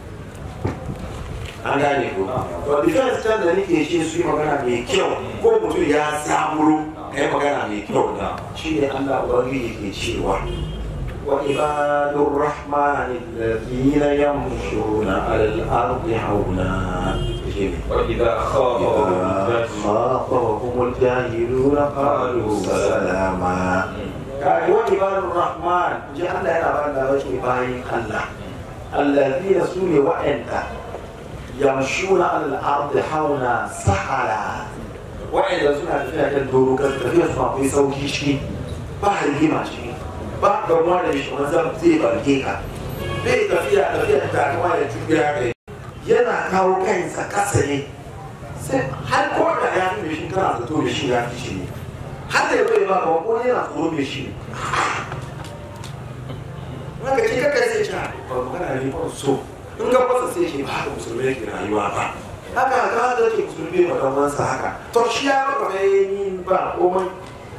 an gane ko to defense can da nake shi su yi magana mai kyau ko mutum ya zaburo ka yi magana mai kyau da shi ne Allah ubangiji ke cewa wa ibadur rahman alladhina yamshuna ala al-ardi hauna shi ne وإذا خاطبهم الجاهلون خاطبهم الجاهلون قالوا سلاما kai wa ibadur rahman ji Allah yana ba da wasu bayin Allah alladhina sune wa'anda yamshuna alal ardi hauna sahala wa'anda suna tafiya kan doro kan tafiya su akwai sauki shi ba rigima shi ba gamuwa da shi wani zan zai barke ka bai tafiya tafiya da kama da juriya kai yana kawo kansa kasa ne sai har ko da ya fi mai shi kana zato mai shi ya fi shi ne har da ya bai ba ga ko yana tsoro mai shi ne Maka ce kaka sai ce ba magana ne ba so in ga fasa sai ce ba haka musulmi yake rayuwa ba haka ga da ke musulmi ba dan wansa haka to shi ya maka bai ni ba komai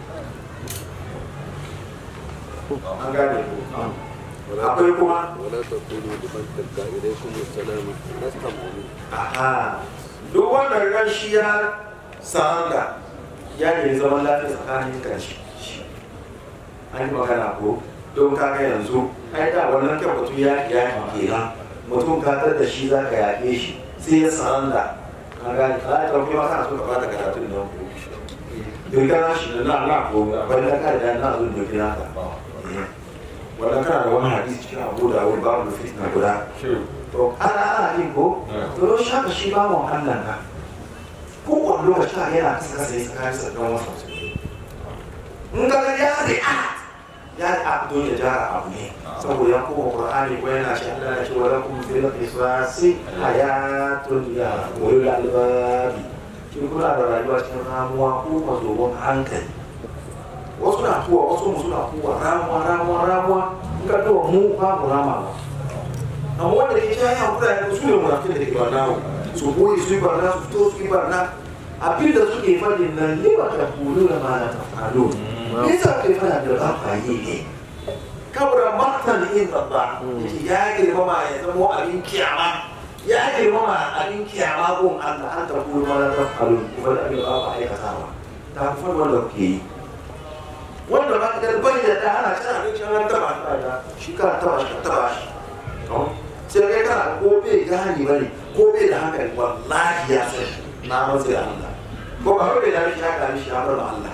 an gane ko akwai kuma ولا تقولوا لمن تلقى إليكم السلام لست مؤمنا aha duk wanda ran shi ya saranda ya ne zaman lafiya tsakanin kan shi an yi magana ko don kaga yanzu ai da wannan kan mutum ya ya kenan mutum ka tar da shi za ka yaƙe shi sai ya saranda ka gane ka ta kuma kana so ka bata karatun nan ko don kana shi da na na ko ban da ka da na zo dokin naka wannan kana da wani hadisi cikin abu da wani babu fitna guda شو to ana ana yin ko to don shi haka shi ba mu Allah ka ko wani lokaci ka yana kasa kasa ya tsakanin sa don wasu in ka ga ya react ya react don ya jara abu ne saboda ya koma Qur'ani ko yana shi Allah ya ce wa lakum fil qisasi hayatun ya ulul albabi shi kuna da rayuwa cikin ramuwa ko mazobon hankali wasu na kuwa wasu mu suna kuwa ramuwa ramuwa ramuwa in ka duba mu ba mu rama ba amma wanda ke cewa yan kuɗa yanzu su ne munafin da ke barna su koyi su yi barna su fito su yi barna abin da suke faɗin nan ni ba ta kulu da ma na tafalo me yasa kai fana da ba ka yi ne kabura martan in babba yake ya girmama ya zama abin kiyama ya girmama abin kiyama gun Allah an ta kulu ma na tafalo kuma da abin da ba ka aikatawa ta fi wanda kuke yi wanda ba ka garbar da ta ana cin abinci an taba shi ka taba shi ka taba shi sai kai kana ko bai gane ba ne ko bai da hankali wallahi ya san na rantsa da Allah ko ba bai da shi haka mishi ya bar ma Allah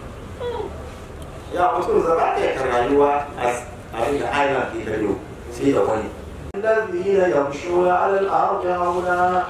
ya mutum zaba ta kan rayuwa a abin da aina ke kallo sai da wani الذين يمشون على الأرض هونا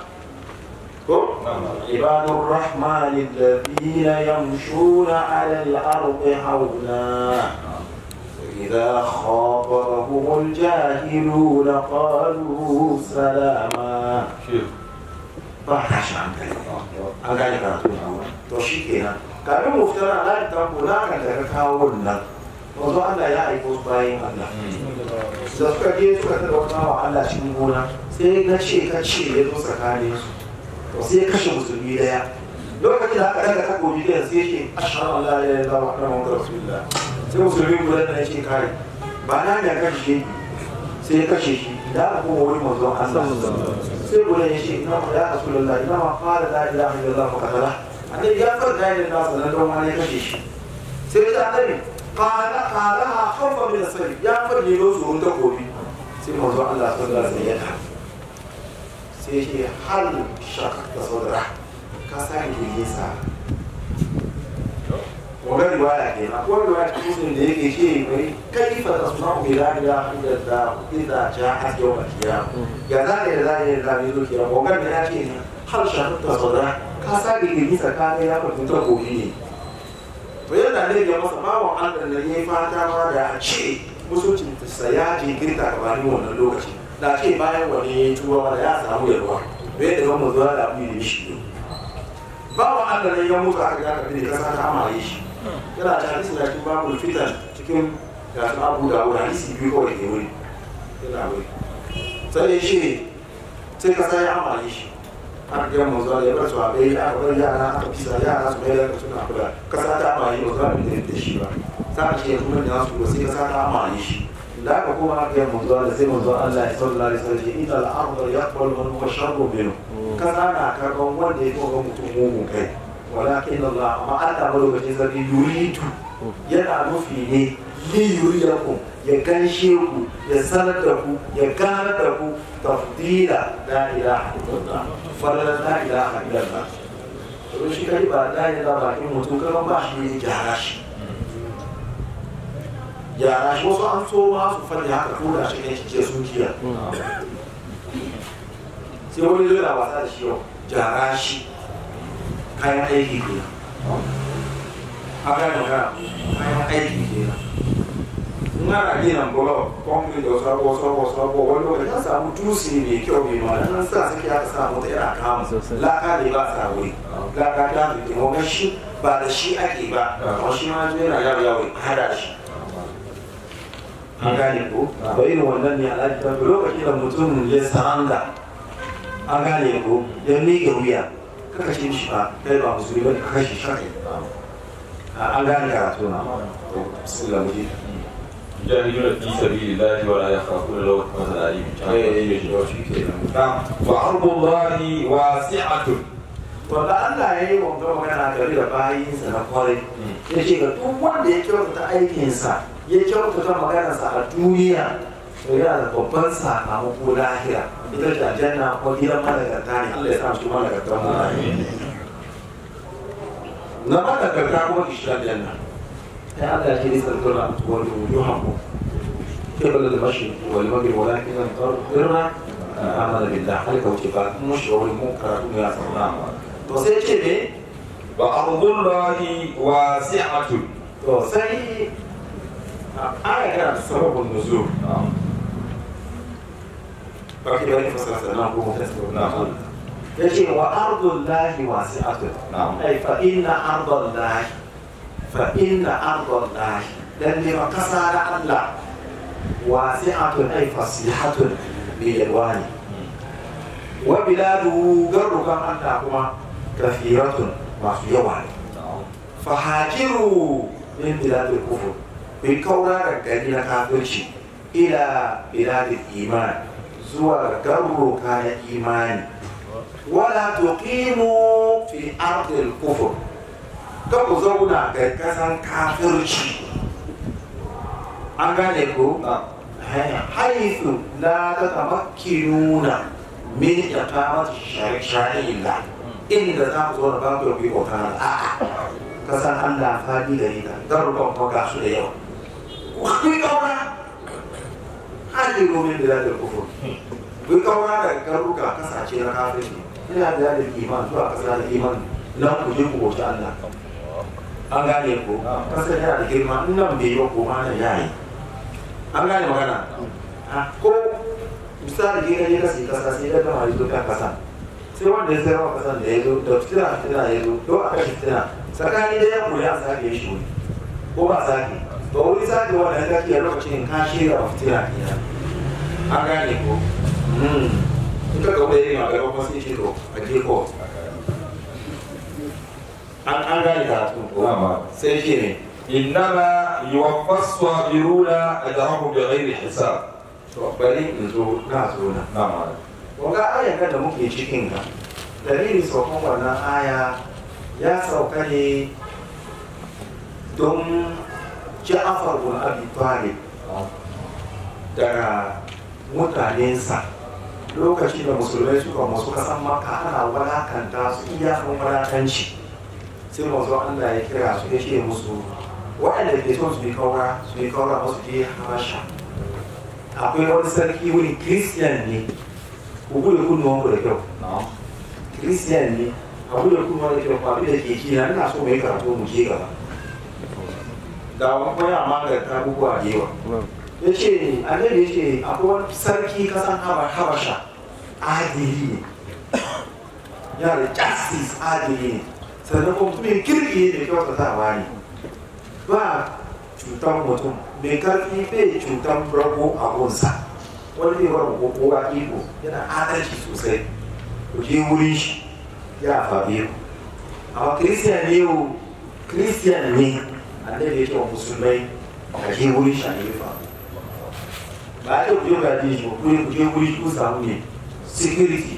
عباد الرحمن الذين يمشون على الأرض هونا إذا خاطبهم الجاهلون قالوا سلاما شو ba tashi hankali an gane karatu na to shi kenan kafin mu fitar a layin tanko na kan da ka kawo wannan wanzu Allah ya aiko su bayan Allah da suka je suka tada wata wa Allah cikin gona sai na ce ka ce ya zo tsakanin su to sai ya kashe musulmi daya lokacin da aka daga takobi da sai ce ashhadu an la ilaha illallah wa anna muhammadar rasulullah sai musulmi guda da ya ce kai ba na ne kan shi sai ya kashe shi da aka kuma wurin manzon Allah sai guda ya ce ina ya rasulullah ina ma fara la ilaha illallah wa katala annabi ya fara da ilaha illallah sannan don wani ya kashe shi sai ya annabi qala qalaha khawfa min as-sayf ya fara ne zo ta gobi sai manzon Allah sallallahu alaihi wasallam sai ya ce hal shaqqa sadra ka sa ni sa wannan riwaya ke na ko riwaya cikin da yake ce mai kaifa tasma'u bi la ilaha illallah idza ja'at yawm al-qiyamah ya zane da zane da zane zo kiyama wannan ya ce ne har shafi ta sadra ka sa gigiri tsakanin ya fahimci ta koyi ne to yana ne ga masa bawan Allah da yayi fata ma da a ce musulcin sa ya je girka gabanin wannan lokaci da ce bayan wani tuwa da ya samu yalwa bai da gama zuwa da abu da shi bawan Allah ne ya mutu aka ga kafin da kasa ta amaye shi yana da hadisi da cikin babu fitan cikin ga su abu da wuri hadisi biyu kawai ke wuri yana wuri sai ya ce sai kasa ya amaye shi an ga mu zuwa ya bar su a bai aka bar yara aka bisa yara su mai da suna kula kasa ta amaye ba za mu da shi ba ta ce kuma da su sai kasa ta amaye shi da aka kuma aka yi manzo da sai manzo Allah ya sallallahu alaihi wasallam ya ita al-ardu yaqbalu man huwa sharru minhu kasa na karban wanda ya koga mutum mugun kai walakin Allah amma Allah malokacin sarki yuridu yana nufi ne li yuriyakum ya ganshe ku ya sanar da ku ya gane da ku tafdila la ilaha illallah fadlan la ilaha illallah to shi kai ba la ilaha bakin mutum kaman ba shi ne gyara shi gyara shi wasu an so ma su faɗi haka ko da shi ne shi ce sun kiya sai wani zai na wasa da shi yau gyara shi kayan aiki ke haka da ka kayan aiki ke in ana gina bulo kwamfani da sabo sabo sabo wani lokaci an samu tusi mai kyau mai ma nan sa suke aka samu ta yana kama laka ne ba sa wuri laka ta fi taimakon shi ba da shi ake ba amma shi ma yana yawo yawo hada shi an gane ko ba irin wannan ne alhaji ta lokacin da mutum ya saranda an gane ko ya miƙe wuya ka kashe shi ba kai ba musulmi ba ka kashe shi an gane karatu na bismillah muji يجاهدون في سبيل الله ولا يخافون لومة لائم نعم وأرض الله واسعة wanda Allah ya yi wanda magana gari da bayinsa na kwarai ya ce ga duk wanda ya kyautata aikinsa ya kyautata maganarsa a duniya to yana da babban sakamako lahira ita ce aljanna ko gidan malagarta ne Allah ya sa su malagarta mu na malagarta kuma ki shiga aljanna sai Allah ya ce lisa tuna wani wujuhakum قبل المشرق والمغرب ولكن البر عمل بالله هل كوتفات مش هو المنكر يا سلام to sai ce ne وأرض الله واسعة to sai a aya kana da sababin nuzul ba ki da wani fasara na ko fasara na ya ce wa ardul lahi wasi'atun نعم ai fa inna ardul lahi fa inna ardul lahi dan ne ma kasa da Allah wasi'atun ai fasihatun bi yalwani wa biladuhu garrukan Allah kuma kafiratun masu yawa ne fahajiru min biladil kufur bin kaura da gari na kafirci ila biladil iman zuwa garuruka na imani wala tuqimu fi ardil kufur ka ku zauna ga kasan kafirci an gane ko haithu la tatamakkinuna min iqamati shari'illah inda za ku zo da babu ku yi bauta a'a kasan Allah fadi gare ta garurukan kuma ga su da yawa ku yi kaura hajji domin da zai kufur ku yi kaura da garuruka kasace na kafin ne ina da da iman zuwa kasa da iman nan ku je ku bauta Allah an gane ko kasan yana da girma in nan bai yi ba ko ma nan yayi an gane magana ko misali je ka je ka sai kasa sai ka gama yi doka kasa sai wanda ya sayar wa kasan da ya zo da fitina fitina ya zo to a kashe fitina tsakani da ya koyi a sake shi wuri ko ba sake to wuri sake wanda ya sake lokacin ka shirya wa fitina kenan an gane ko in ka kawo irin a gaba kuma sai ce to a je ko an an gane karatu ko sai ce ne إنما يوفى الصابرون أجرهم بغير حساب to bari in zo na zo na نعم Wanga ayan kan da muke cikin ka dalilin saukan wannan aya ya sauka ne don Ja'far bin Abi Talib daga mutanensa lokacin da musulmai suka masu kasan maka ana wadakanta su iyakan wadatanci sai mazu Allah ya kira su ya ce musu waɗanda ke son su yi kaura su yi kaura masu je habasha akwai wani sarki wuri christian ne ku bude kunnuwan ku da kyau نعم christian ne a bude kunnuwan da kyau ba da ke kina ina so mai karatu mu je gaba da wani kuma ya maganta abubuwa da yawa ya ce annabi ya ce akwai wani sarki kasan Haba- habasha adili ne yana da justice adili ne sannan kuma mutumin kirki ne da kyautatawa ne ba cutar mutum mai karfi bai cutar rago a gunsa wani bai wani kokowa iko yana adalci sosai ku je wurin shi ya faɓe ku amma kiristiyan ne yau kiristiyan ne annabi ya ce wa musulmai a je wurin shi a yi faɓe ba a ce ku je ga shi ba ku je- ku je wuri ku samu ne security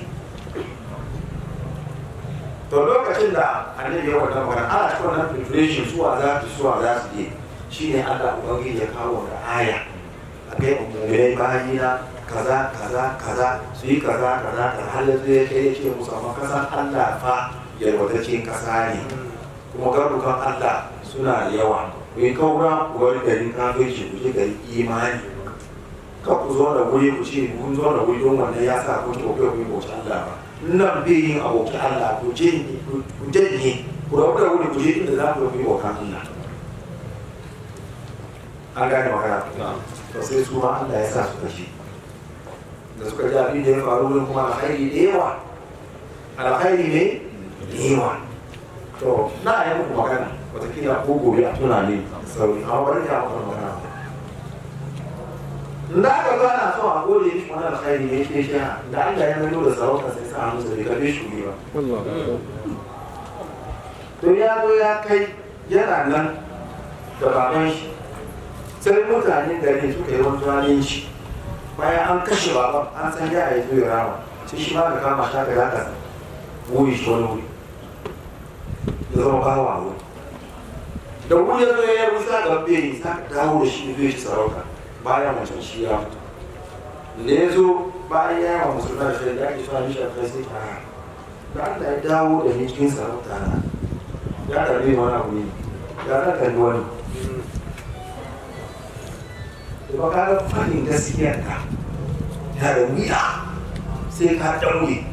to lokacin da annabi ya wannan magana ana cikin wannan preparation suwa za su suwa za su je shine Allah ubangiji ya kawo da aya a kai umurai bayina kaza kaza kaza su yi kaza kaza kaza har yanzu ya kai ya ce musu amma kasan Allah fa yalwataccen kasa ne kuma garukan Allah suna da yawa ku yi kaura ku wani garin kafirci ku je garin imani ka ku zo da wuri ku ce kun zo da wuri don wannan ya sa kun ce ku kai ku yi bauta Allah ba nan bai yin abokin Allah ku je ku janye ku rabu da wuri ku je inda za ku yi bauta Allah an gane magana to sai su ma Allah ya sa suka ji da suka ji abin da ya faru wurin kuma alkhairi da yawa alkhairi ne da yawa to na yi muku magana watakila ko gobe a tuna ne sauri amma bari ya muku magana da aka zo ana so a gode mishi wani alkhairi ne shi shi da Allah ya nuna da sarauta sai sa hannu sai ka bi shi ba to ya zo ya kai yana nan da baban shi sai mutanen gari suka yi wani zalunci bayan an kashe baban an san ya yi zo ya rama sai shi ma da kama shi aka zaka wuri shi wani wuri ya zama bawa wuri da wuri ya zo ya yi wuta ga bai sa dawo da shi zai shi sarauta bayan wancan shi ya mutu da ya zo bayan ya yi wa musulman shi da ake suna mishi a kai sai ta da Allah ya dawo da ni cikin sarauta na ya karbi wani abu ne ya zan kalli wani da ba ka ga fadin gaskiyar ka ya da wuya sai ka daure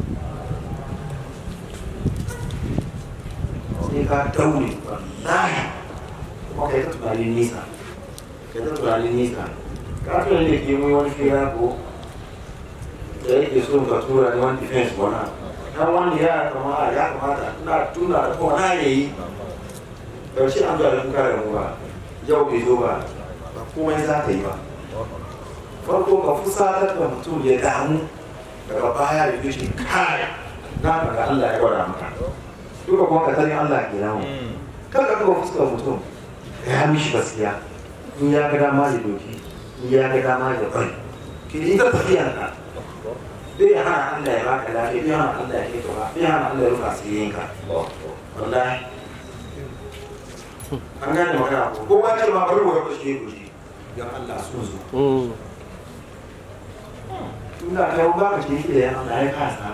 sai ka daure wallahi kuma kai ta tunanin nisa kai ta tunanin nisa ka tunanin da ke mu wani fira ko da yake so ka tura ni wani defense wani dan wani ya kama ya kamata ina tuna da kuma na yayi karshe an zuwa da kuka da mu ba yau bai zo ba ba komai za ka yi ba farko ka fusatar da mutum ya damu daga baya ya shi kai na ga Allah ya gwada maka duka kuma ka sani Allah ke namu kan ka duba fuskar mutum ka ya mishi gaskiya in ya ga dama ya doki in ya ga dama ya bari ki yi ta tafiyan ka bai hana Allah ya baka lafiya bai hana Allah ya kai ka ba bai hana Allah ya rufa asirin ka wallahi an gane magana ko ko ba ce ma bari wa kushe kushe dan Allah sun zo tunda kai ba ka ce da ya Allah ya kasa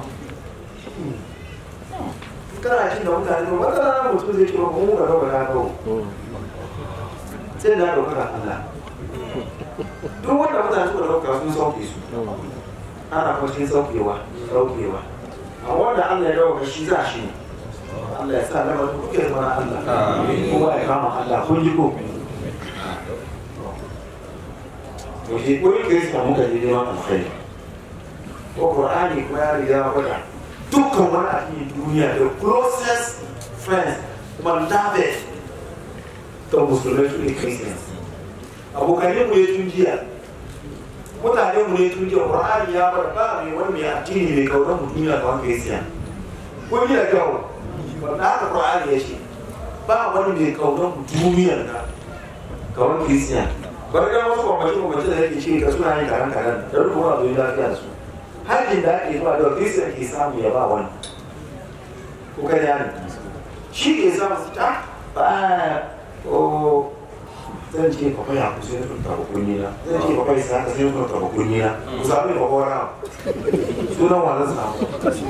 kana shi da mutane ba wata rana mutum zai ce ba mu ga rawa na rawa sai da dauka ka Allah duk wanda mutane suka dauka sun sauke su ana kuma cikin saukewa saukewa a wanda Allah ya dauka shi za shi ne Allah ya sa lamarin kuke zama na Allah kowa ya kama Allah kun ji ko to shi ko yake suka muka je neman alkhairi ko Qur'ani kuma ya riga ya faɗa dukkan wani addinin duniya the closest friends beloved to musulmai su ne christians abokanin mu ne tun jiya mutane mu ne tun jiya qur'ani ya bar ba mai wani mai addini mai kaunar mu duniya kamar christian kun yi da kyau wanda haka qur'ani ya ce ba wani mai kaunar mu duniyar ka kamar christian bari ga wasu kwamfashi kwamfashi da yake ce ka suna yin karan karan da rubuwa zuwa lafiya su hajjin da ake zuwa da christian ke samu ya ba wani ko kai ne shi ke samu su ta ba o zan ce kwakwai a kusa yin sun taba kunni na zan ce kwakwai sa ka sai yin sun taba kunni na ku sami kwakwai na sunan wa zan samu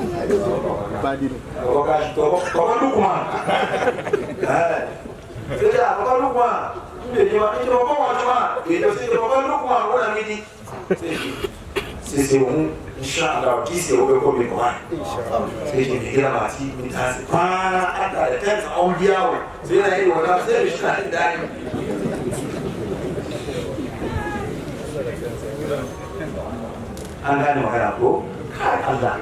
kwakwai lukuma sai da kwakwai lukuma inda ne ma ita kwakwai wata ma ke da sai da kwakwai lukuma wadda midi sai sai mu insha Allah ki sai ko ko mi kwa sai ki kira ma ti mi ta sai kwana aka da kansa an biya wa sai na yi wata sai shi na da an gane magana ko kai Allah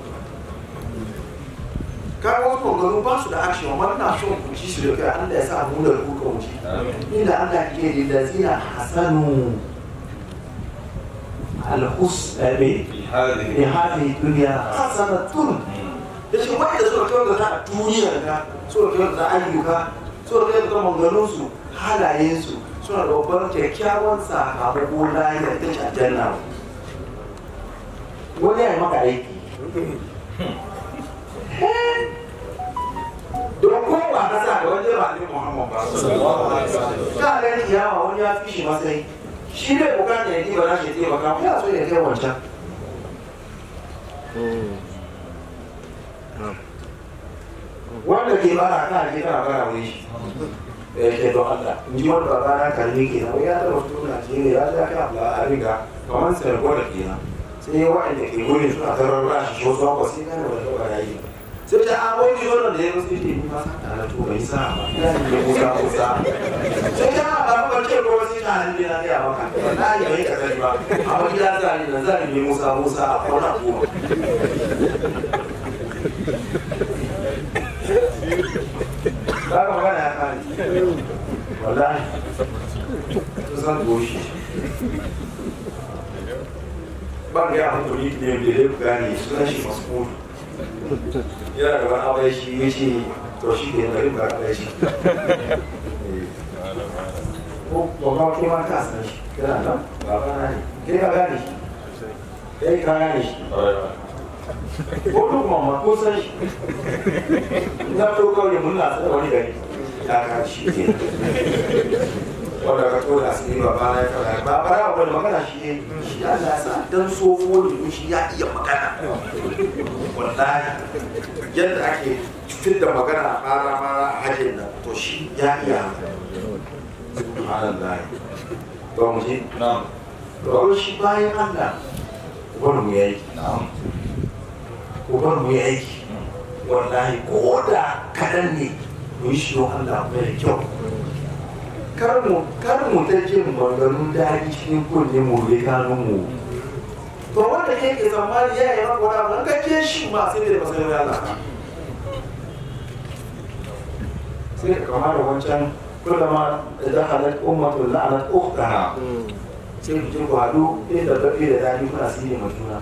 ka wasu maganganu ba su da action amma ina son ku ci su da kai Allah ya sa mu da ku kan wuce inda Allah ke da lazina hasanu الحسن في هذه في هذه الدنيا حسنة yace wanda suka kyautata a duniyar ka suka kyautata ayyuka suka kyautata manganunsu halayensu suna da babbar kyakkyawan sakamako lahira ita ce aljanna wani ya yi maka aiki don kowa ka sa da wani ba ne muhammad ba ka gani yawa wani ya fi shi matsayi shi bai bukata ya ɗiba nashi taimaka ya so ya kai wancan wanda ke bara ka je kana bara wuri shi ya ke don Allah in ji wani baba na kalmi ke na ya taba fito Najeriya ya ja kai abu a riga kamar sai ko da ke na sai wa'anda ke gurin suna tarar rashi ko zuwa ko sai kana da taba yayi sai ta a wani yoron da ya musu ce ni ma sa na to bai sa ba ya ne musa musa sai ta ba ku ce ko sai ta hannu na ga maka wallahi bai ka sani ba amma gida za ni na zan ne musa musa a kona goma ba ka magana ya kare wallahi zan goshi ban ga hankali ne da ya gane sunan shi masu yana da wani abai shi ya ce to shi ke bari ba abai shi ko babba ke ma ka san shi kana nan baba na ne kai ka gane shi kai ka gane shi ko duk mamma ko san shi na to kawai mun na tsada wani gari ya ka shi ke wanda ka tura su ne baba na ya kawai ba bara wani magana shi ne shi Allah ya sa dan sofo ne shi ya iya magana wallahi yadda ake fitar da magana a fara mara a hajjin nan to shi ya iya subhanallah to mu je نعم to shi bayan Allah ubar mu yayi نعم ubar mu yayi wallahi ko da kadan ne mu yi shi don Allah mai kyau kar mu kar mu ta jin maganganun daɗi cikin kunne mu bai kanun mu to wanda ke ke tsammani ya yi maka wani abu an kake shi ma sai da masanin Allah sai ka kama da wancan kullama idan halar ummatul la'anat ukhtaha sai ku je ku haɗu inda baɗi da daɗi kuna sirri ma juna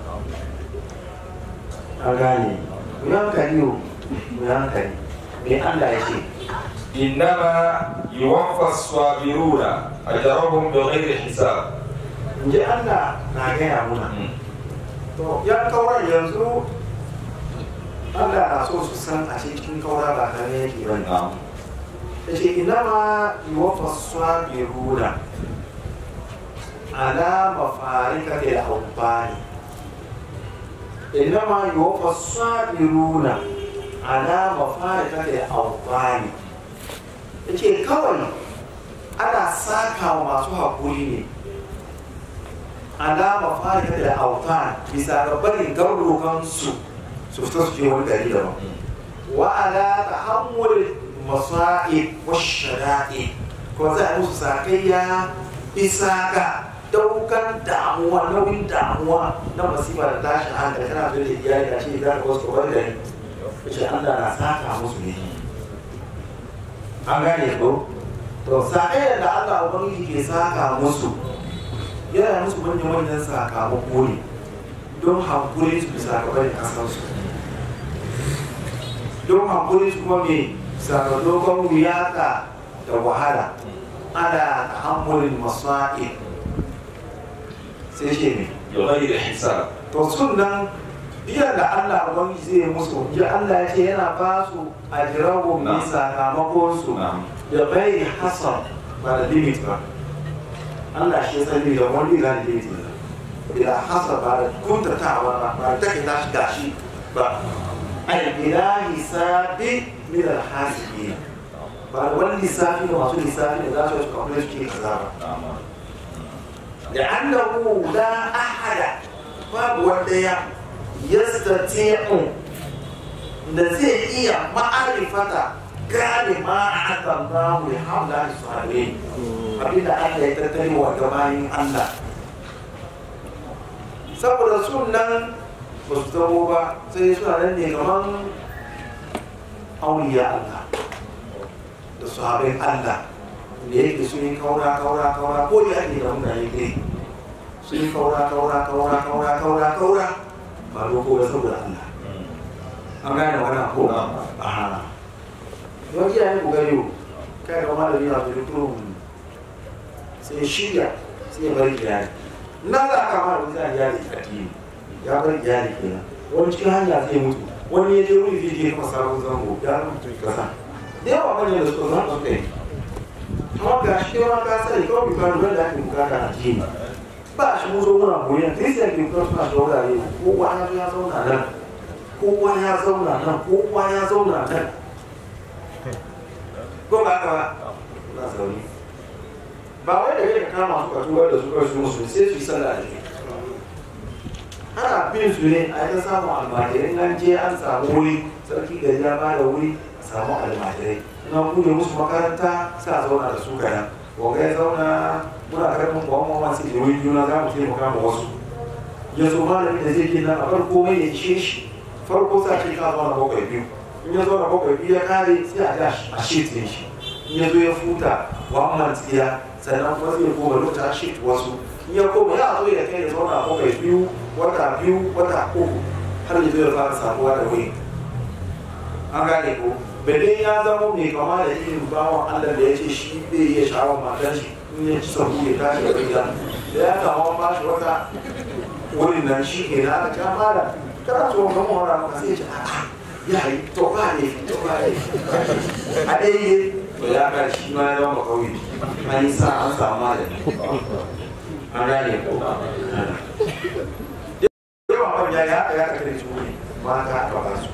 an gane ku yi hankali o ku yi hankali me Allah ya ce إنما يوفى الصابرون أجرهم بغير حساب in ji Allah na gaya muna to ya kauran yanzu Allah na so su san a cikin kaura ba tare yake ba ne نعم ya ce inama yuwafa sabiruna ala mafarika da albani inama yuwafa sabiruna ala mafarika da albani ya ce kawai ana saka wa masu haƙuri ne alama farika da autan bisa ga barin garurukansu su fita su je wani gari daban wa ala tahammul masa'ib wa shada'i ko za a musu sakayya bisa ga daukan kan damuwa nauyin damuwa na masifa da tashin hankali kana da iyali a ce za ka wasu kwabar da ni ce Allah na saka musu ne an gane ko to sa'ayar da Allah ubangiji ke saka musu yana musu manyan manyan sakamako ne don hankuri su bisa ga bari kasansu don hankuri su kuma mai sakamakon wuyaka da wahala ana tahammulin masa'in sai ce ne بغير حساب to sunan biyan da Allah ubangiji zai musu ya Allah ya ce yana ba su ajirahu mai sakamakon su نعم da bai hasan ba da limit ba Allah shi ya sani da wani ga limit ne bila hasan ba da kuntatawa ba ba da take tashi gashi ba ai bila hisabi min al-hasibin ba da wani lissafi da masu lissafi da za su yi kamar su ke kaza ba نعم لأنه لا أحد باب وديا يستطيع da zai iya ma'arifata gane ma a hakan namu ya hamla da sahabe abinda Allah ya tattali wa gabanin Allah saboda sunan ba su zamo ba sai suna nan ne kaman auliya Allah da sahabin Allah da yake sun yi kaura kaura kaura ko ya ake da mutane ne sun yi kaura kaura kaura kaura kaura kaura ba doko ba saboda Allah an gane wannan ko aha don jiya ne kokari yau kai ga malami na da kurum sai shirya sai ya bari iyali na za ka ma da zai iyali addini ya bari iyali kenan wani cikin hanya zai mutu wani ya je wuri zai je kuma sabon zango ya mutu kasa da yawa manyan da suka zama suka yi amma ga shi ma ka sani kawai ka lura da ake bukata a jini ba shi mun zo muna koyon kristiyan ke kuma suna shaurare kowa ya zo ya zauna nan kowa ya zauna nan kowa ya zauna nan ko ba haka ba na zaune ba wai da kai ka kama su ka tuwar da su kawai su musu sai su yi sallah da shi ana bin su ne a yi samun almajirai nan je an samu wuri sarki gari ya ba da wuri a samu almajirai na bude musu makaranta sai a zauna da su kaɗan wanga ya zauna muna karfin kwan mama sai da wani juna za mu taimaka ma wasu ya zo malami da zai gina a farko mai ya ishe shi farko sa ce ka zauna bakwai biyu in ya zauna bakwai biyu ya kare sai a ja a shit ɗin shi in ya zo ya futa wa man tsiya sannan kuma zai koma lokacin shit wasu in ya koma ya zo ya kai ya zauna bakwai biyu wata biyu wata uku har ya zo ya fara samuwa da wuri an gane ko bade ya zama mai kama da irin bawan Allah da ya ce shi zai iya sha'awar matan shi in ya ci sabu ya tashi da gida da ya kama ba shi wata wurin nan shi ke na aka kama da kana so ga mu hora maka sai ya ce a'a ya yi to ba ne to ba ne a dai ne to ya ga shi ma ya zama kauye an yi sa an samu malami an gane ko yawan manya ya ya ka kare su ne mata ba ba su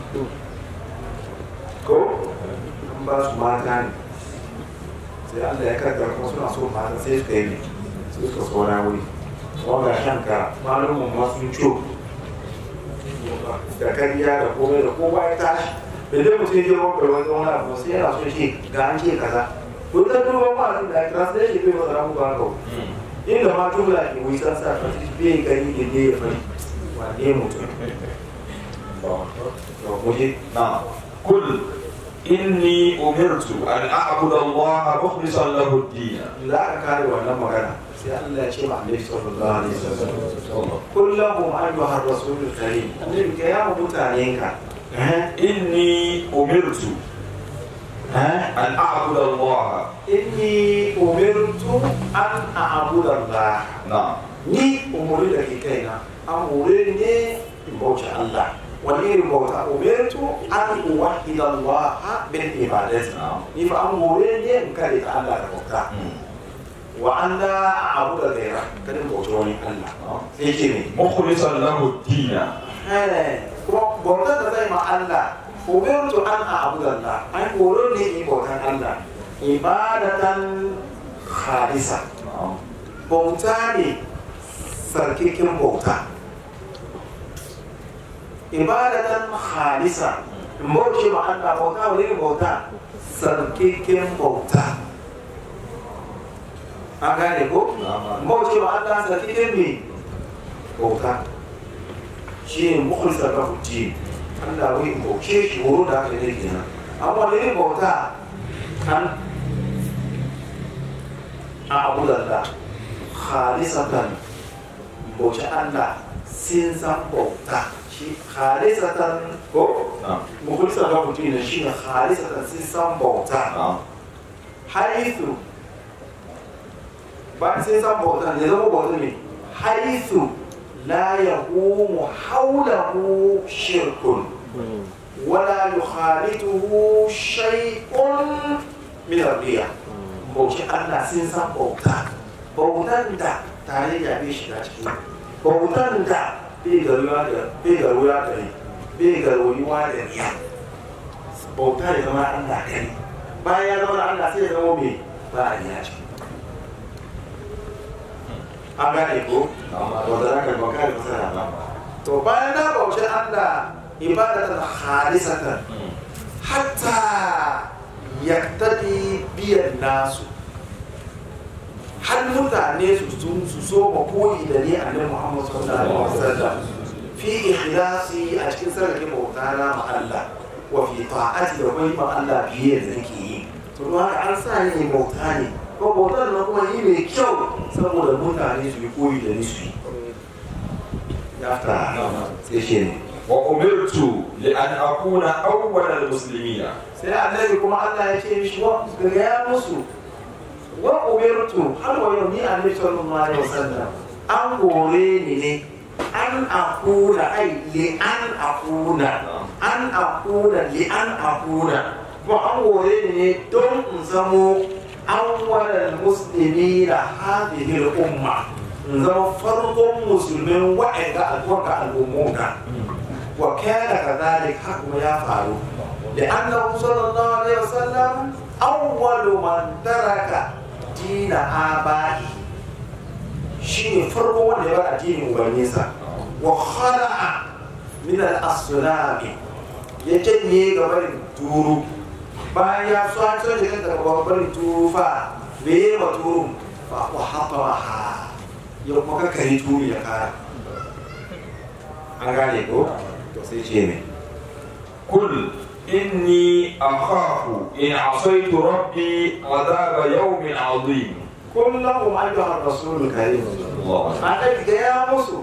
ko an ba su mata ne sai Allah ya kaddara kuma suna so mata sai suka yi ne sai suka saura wuri wanda shanka malumin ma sun co da kariya da komai da kowa ya tashi da dai mutum ya je wanda wani wani abu sai yana so ce ga an ce kaza to da duba ma sun da kira sai shi bai masa ramu ba haka inda ma tubula ke wuyi san sa fasi bai gani da ne ya fari wane mutum to muje نعم قل إني أمرت أن أعبد الله مخلصا له الدين za ka kare wannan magana sai Allah ya ce ma annabi sallallahu alaihi wasallam kullum ayyuhar rasulul karim annabi ka ya mutanen ka إني أمرت أن أعبد الله inni umirtu an a'budu Allah نعم ni umuri da ke kaina an hore ne in bauta Allah wani irin bauta umirtu an uwahida Allah bil ibadati نعم ni fa an hore ne in kare ta Allah da bauta wa an la a'budu ghayra kada in bauta wani Allah sai ce ne مخلصا له الدين kuma bautar da zai ma Allah umirtu an a'budu Allah an hore ne in bautan Allah ibadatan khalisa نعم bauta ne sarkikin bauta ibadatan khalisa in bauce ma Allah bauta wani irin bauta sarkikin bauta an gane ko bauce ma Allah sarki din me bauta shi ne mukhlisa ga hujji Allah wai bauce shi horo da aka yi kenan amma ne bauta kan a abu da khalisatan bauce Allah sin san bauta shi khalisatan ko mukhlisa ga hujji ne shi ne khalisatan sin san bauta haithu ba sai san bauta ne zama bauta ne haithu la yaqumu hawlahu shirkun wala yukhalituhu shay'un min ar-riya bauci Allah sun san bauta bautan da tare da bai shiga ciki bautan da bai garuwa da bai garuwa da bai garuwa da riya bauta da zama Allah kai bayan ya zama Allah sai ya zama mai ba a riya ciki an gane ko wanda za ka bauka da fasara ba to bayan na bauci Allah ibadatan khalisatan hatta yaktadi biyan nasu har mutane su sun su so ma koyi da ni annabi Muhammad sallallahu alaihi wasallam fi ikhlasi a cikin sarrafa bauta na ma Allah wa fi ta'ati da kuma ma Allah biye da nake yi to don haka an sa ni bauta ne ko bautar na kuma yi mai kyau saboda mutane su yi koyi da ni su yi ya fita sai shi ne وأمرت لأن أكون أول المسلمين sai annabi kuma Allah ya ce mishi wa gaya musu wa umirtu har wa yau ni annabi sallallahu alaihi wasallam an gore ni ne an akuna ai li an akuna an akuna li an akuna ko an gore ni ne don in zamo awwalal muslimina hadhihi al umma in zama farkon musulmin wa'anda al'umma al'ummunka وكان كذلك حكم يا فاروق لأنه صلى الله عليه وسلم أول من ترك دين آبائه شيء فرق من يبقى دين مبنيسا وخلع من الأصنام يجني قبل تورو bayan ya so an soke kan daga babban turu fa me yi wa turun fa wa haɓa ha ya kuma kakari turu ya kara an gane ko to sai ce ne قل إني أخاف إن عصيت ربي عذاب يوم عظيم kullum ayyuhar rasulul karim الله annabi ga ya musu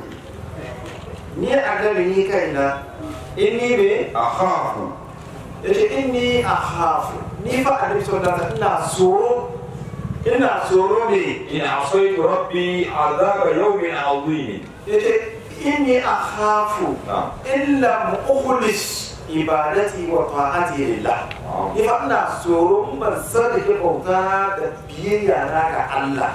ni annabi ni kaina inni me أخاف yace inni akhafu ni fa annabi sallallahu alaihi ina tsoro ina tsoro ne إن عصيت ربي عذاب يوم عظيم yace inni akhafu نعم illa mukhlis ibadati wa ta'ati lillah ni fa ina tsoro in ban sadake bauta da biyayya na ga Allah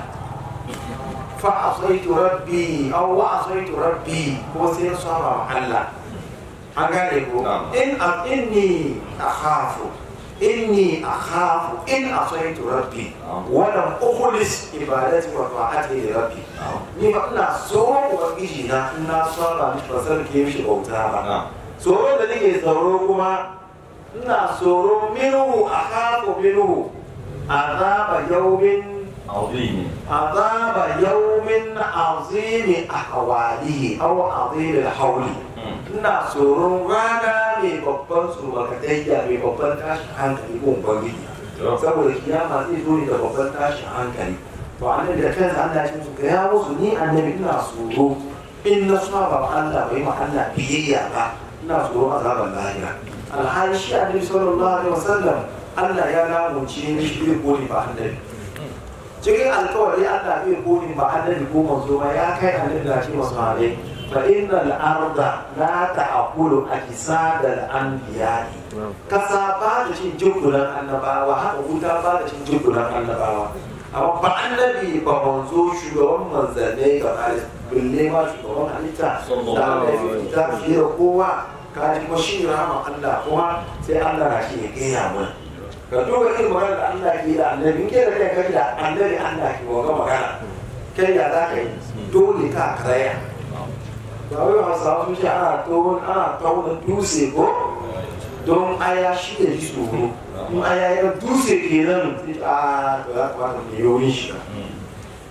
fa asaitu rabbi aw wa asaitu rabbi ko sai saba ma Allah an gane ko Na'am. in a inni akhafu inni akhafu in asaitu rabbi Na'am. wa lam ukhlis ibadati wa ta'ati li rabbi ni fa ina tsoro ubangiji na ina saba mishi ba sarke mishi bauta ba نعم tsoron da nake tsoro kuma ina tsoro minhu a haku minhu azaba yaumin عظيم azaba yaumin azimi a hawalihi aw azimi hauli ina tsoron rana mai babban tsomakatayya mai babban tashin hankali ko ubangiji saboda kiyama zai zo ne da babban tashin hankali to annabi da kansa Allah ya ce musu gaya musu ni annabi ina tsoro in na saba wa Allah bai ma Allah biyayya ba ina tsoron azaban lahira alhali shi annabi sallallahu alaihi wasallam Allah ya lamunce mishi bai gode ba annabi cikin alkawari Allah bai gode ba annabi ko manzo ba ya kai annabi da shi masu hare fa innal arda la ta'kulu ajsadal anbiya'i kasa ba da cin jikunan annabawa haka wuta ba da cin jikunan annabawa amma ba annabi ba manzo shugaban manzanni ga kare bille ma shugaban halitta da Allah ya fita fiye da kowa ka ji kuma shi rahama Allah kuma sai Allah na shi ya gaya mana ka duba irin magana da Allah ke da annabi in ke da kai kai da annabi Allah ke wa magana kai ya za ka yi dole ka karaya ba wai hausawa sun ce ana tsohon ana tauna dutse ko don aya shi da ji tsoro in aya ya dutse kenan sai a to ya kamata mu yi wurin shi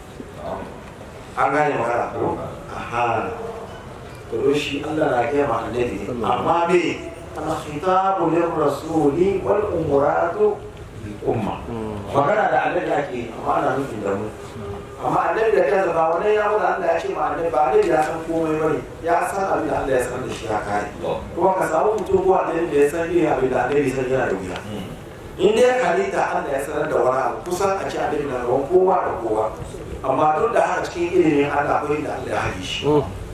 an gane magana ko aha to shi Allah na kai ma annabi ne amma me al-khitabu lir-rasuli wal umuratu lil umma magana da annabi ake yi, amma ana nufin da mu amma annabi da kansa ba wani ya mutu Allah ya ce ma annabi ba annabi ya san komai bane ya san abin da Allah ya san da shi ya kare kuma ka samu mutum ko annabi da ya san irin abin da annabi san yana da wuya in dai halitta Allah ya sanar da wani abu kusan a ce annabi na gaban kowa da kowa amma duk da haka cikin ilimin Allah akwai da Allah ya haɗe shi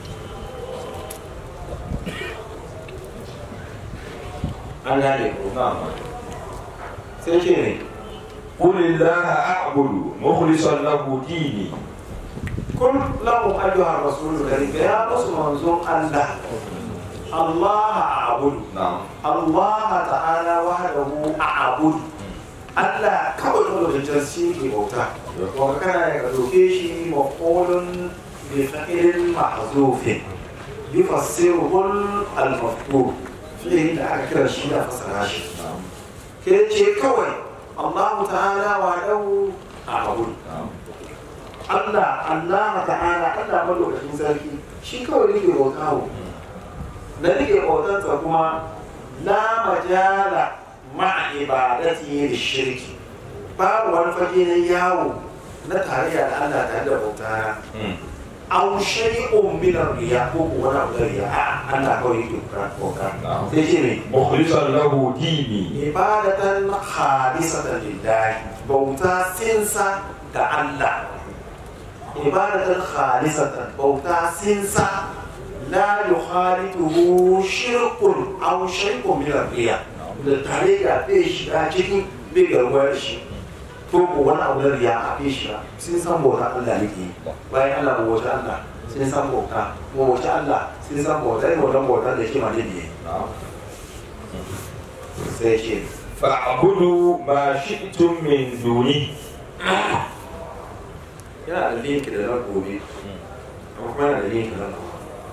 an gane ko sai ce ne قل الله أعبد مخلصا له ديني kun lahum ayyuha rasulul karim ya musu manzon Allah Allah a'budu نعم Allah ta'ala wahdahu a'budu Allah kawai da wajen shi ke bauta wanda kana ya doke shi maqulun bi fa'ilin mahzufin bi fasirul al-maftur fi'ilin da aka kira shi da fasara shi ke ce kawai Allah ta'ala wahdahu a'budu Allah Allah ta'ala Allah malokacin sarki shi kawai nake bauta wa da nake bautansa kuma la majala ma ibadati da shirki babu wani fage na yawo na tarayya da Allah tare da bauta aw shay'un min ar-riya ko ko wani abu da riya a Allah kawai yake bauta sai ce ne مخلصا له ديني ibadatan khalisatan lillahi bauta sinsa ga Allah ibadatan khalisatan bauta sinsa la yukhalituhu shirkun aw shay'un min ar-riya da tare da bai shiga cikin bai garwar shi ko ko wani abu da riya a bai shiga sun san bauta Allah ne ke bayan Allah bauta Allah sun san bauta bauta Allah sun san bauta ne bautan bauta da shi ma ne ne sai ce فاعبدوا ما شئتم من دونه yana da link da na gobe amma kuma yana da link da na gobe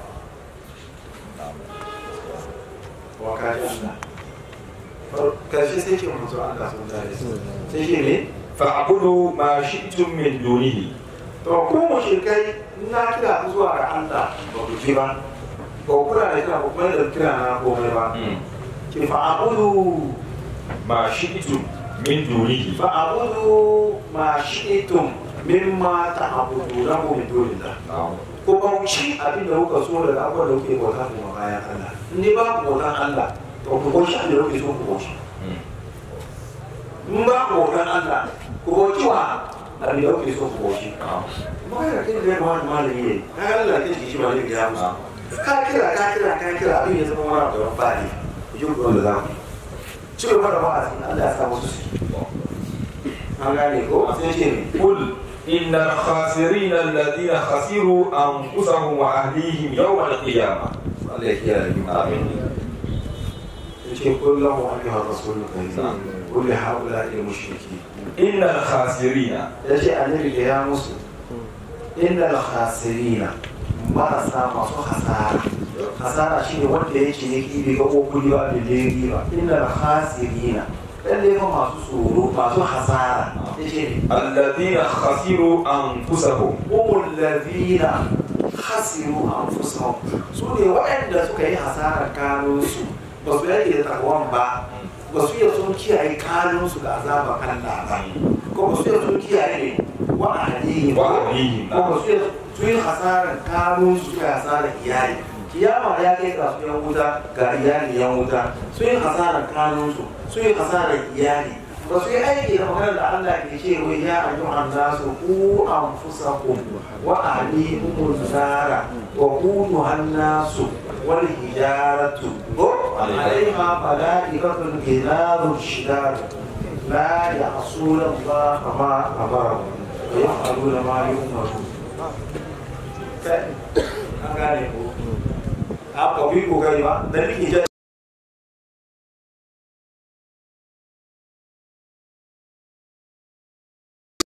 wa ka ji Allah karshe sai ce manzo Allah sun tare sai ce ne فاعبدوا ما شئتم من دونه to ko mu shirkai na kira ku zuwa ga Allah ba ku ji ba ba ku kula da kira ba kuma da kira na komai ba ki fa abudu ما شئتم من دونه fa abudu ma shi'tum mimma ta'buduna min dunillah ko bauchi abin da kuka so daga abubuwan da kuke bauta kuma bayan Allah in dai ba ku bautan Allah to ku bauchi abin da kuke so ku bauchi in ba ku bautan Allah ku bauchi wa abin da kuke so ku bauchi kuma kai da kai da ya kamata malami ne ka ga Allah kai shi malami ya musu ka kira ka kira ka kira abin ya zama wani abu da ba ne ku ji ku da za ku ci gaba da wa'azi Allah ya sa musu su an gane ko sai ce ne قل إن الخاسرين الذين خسروا أنفسهم وأهليهم يوم القيامة Allah ya kiyaye mu آمين yace kullahu ayyuha rasulul karim kulli haula al mushriki إن الخاسرين yace annabi da ya musu innal khasirina marasa masu hasara hasara shine wanda yake ne kibi ga ko kudi ba da legi ba innal khasirina lalle fa masu tsoro masu hasara yace ne الذين خسروا أنفسهم humul ladina khasiru anfusahum su ne waɗanda suka yi hasarar kanunsu ba su yake da takwan ba ba su iya sun kiyaye kanunsu ga azabar Allah ba ko ba su iya sun kiyaye ne wa ahlihim Wa ahlihim, ko ba su iya sun yi hasarar kanunsu ga hasarar iyali kiyama ya kai ga su yan wuta ga iyali yan wuta sun yi hasarar kanunsu sun yi hasarar iyali ba su yi aiki da maganar da Allah ke ce wai ya ayyuhan nasu ku anfusakum wa ahlikum nara wa quduha nasu wal hijaratu ko alaiha malaikatun ghilazun shidad la ya'suna Allah ma amara wa yaf'aluna ma yu'maru kai an gane ko a ko bi ko gari ba dan nake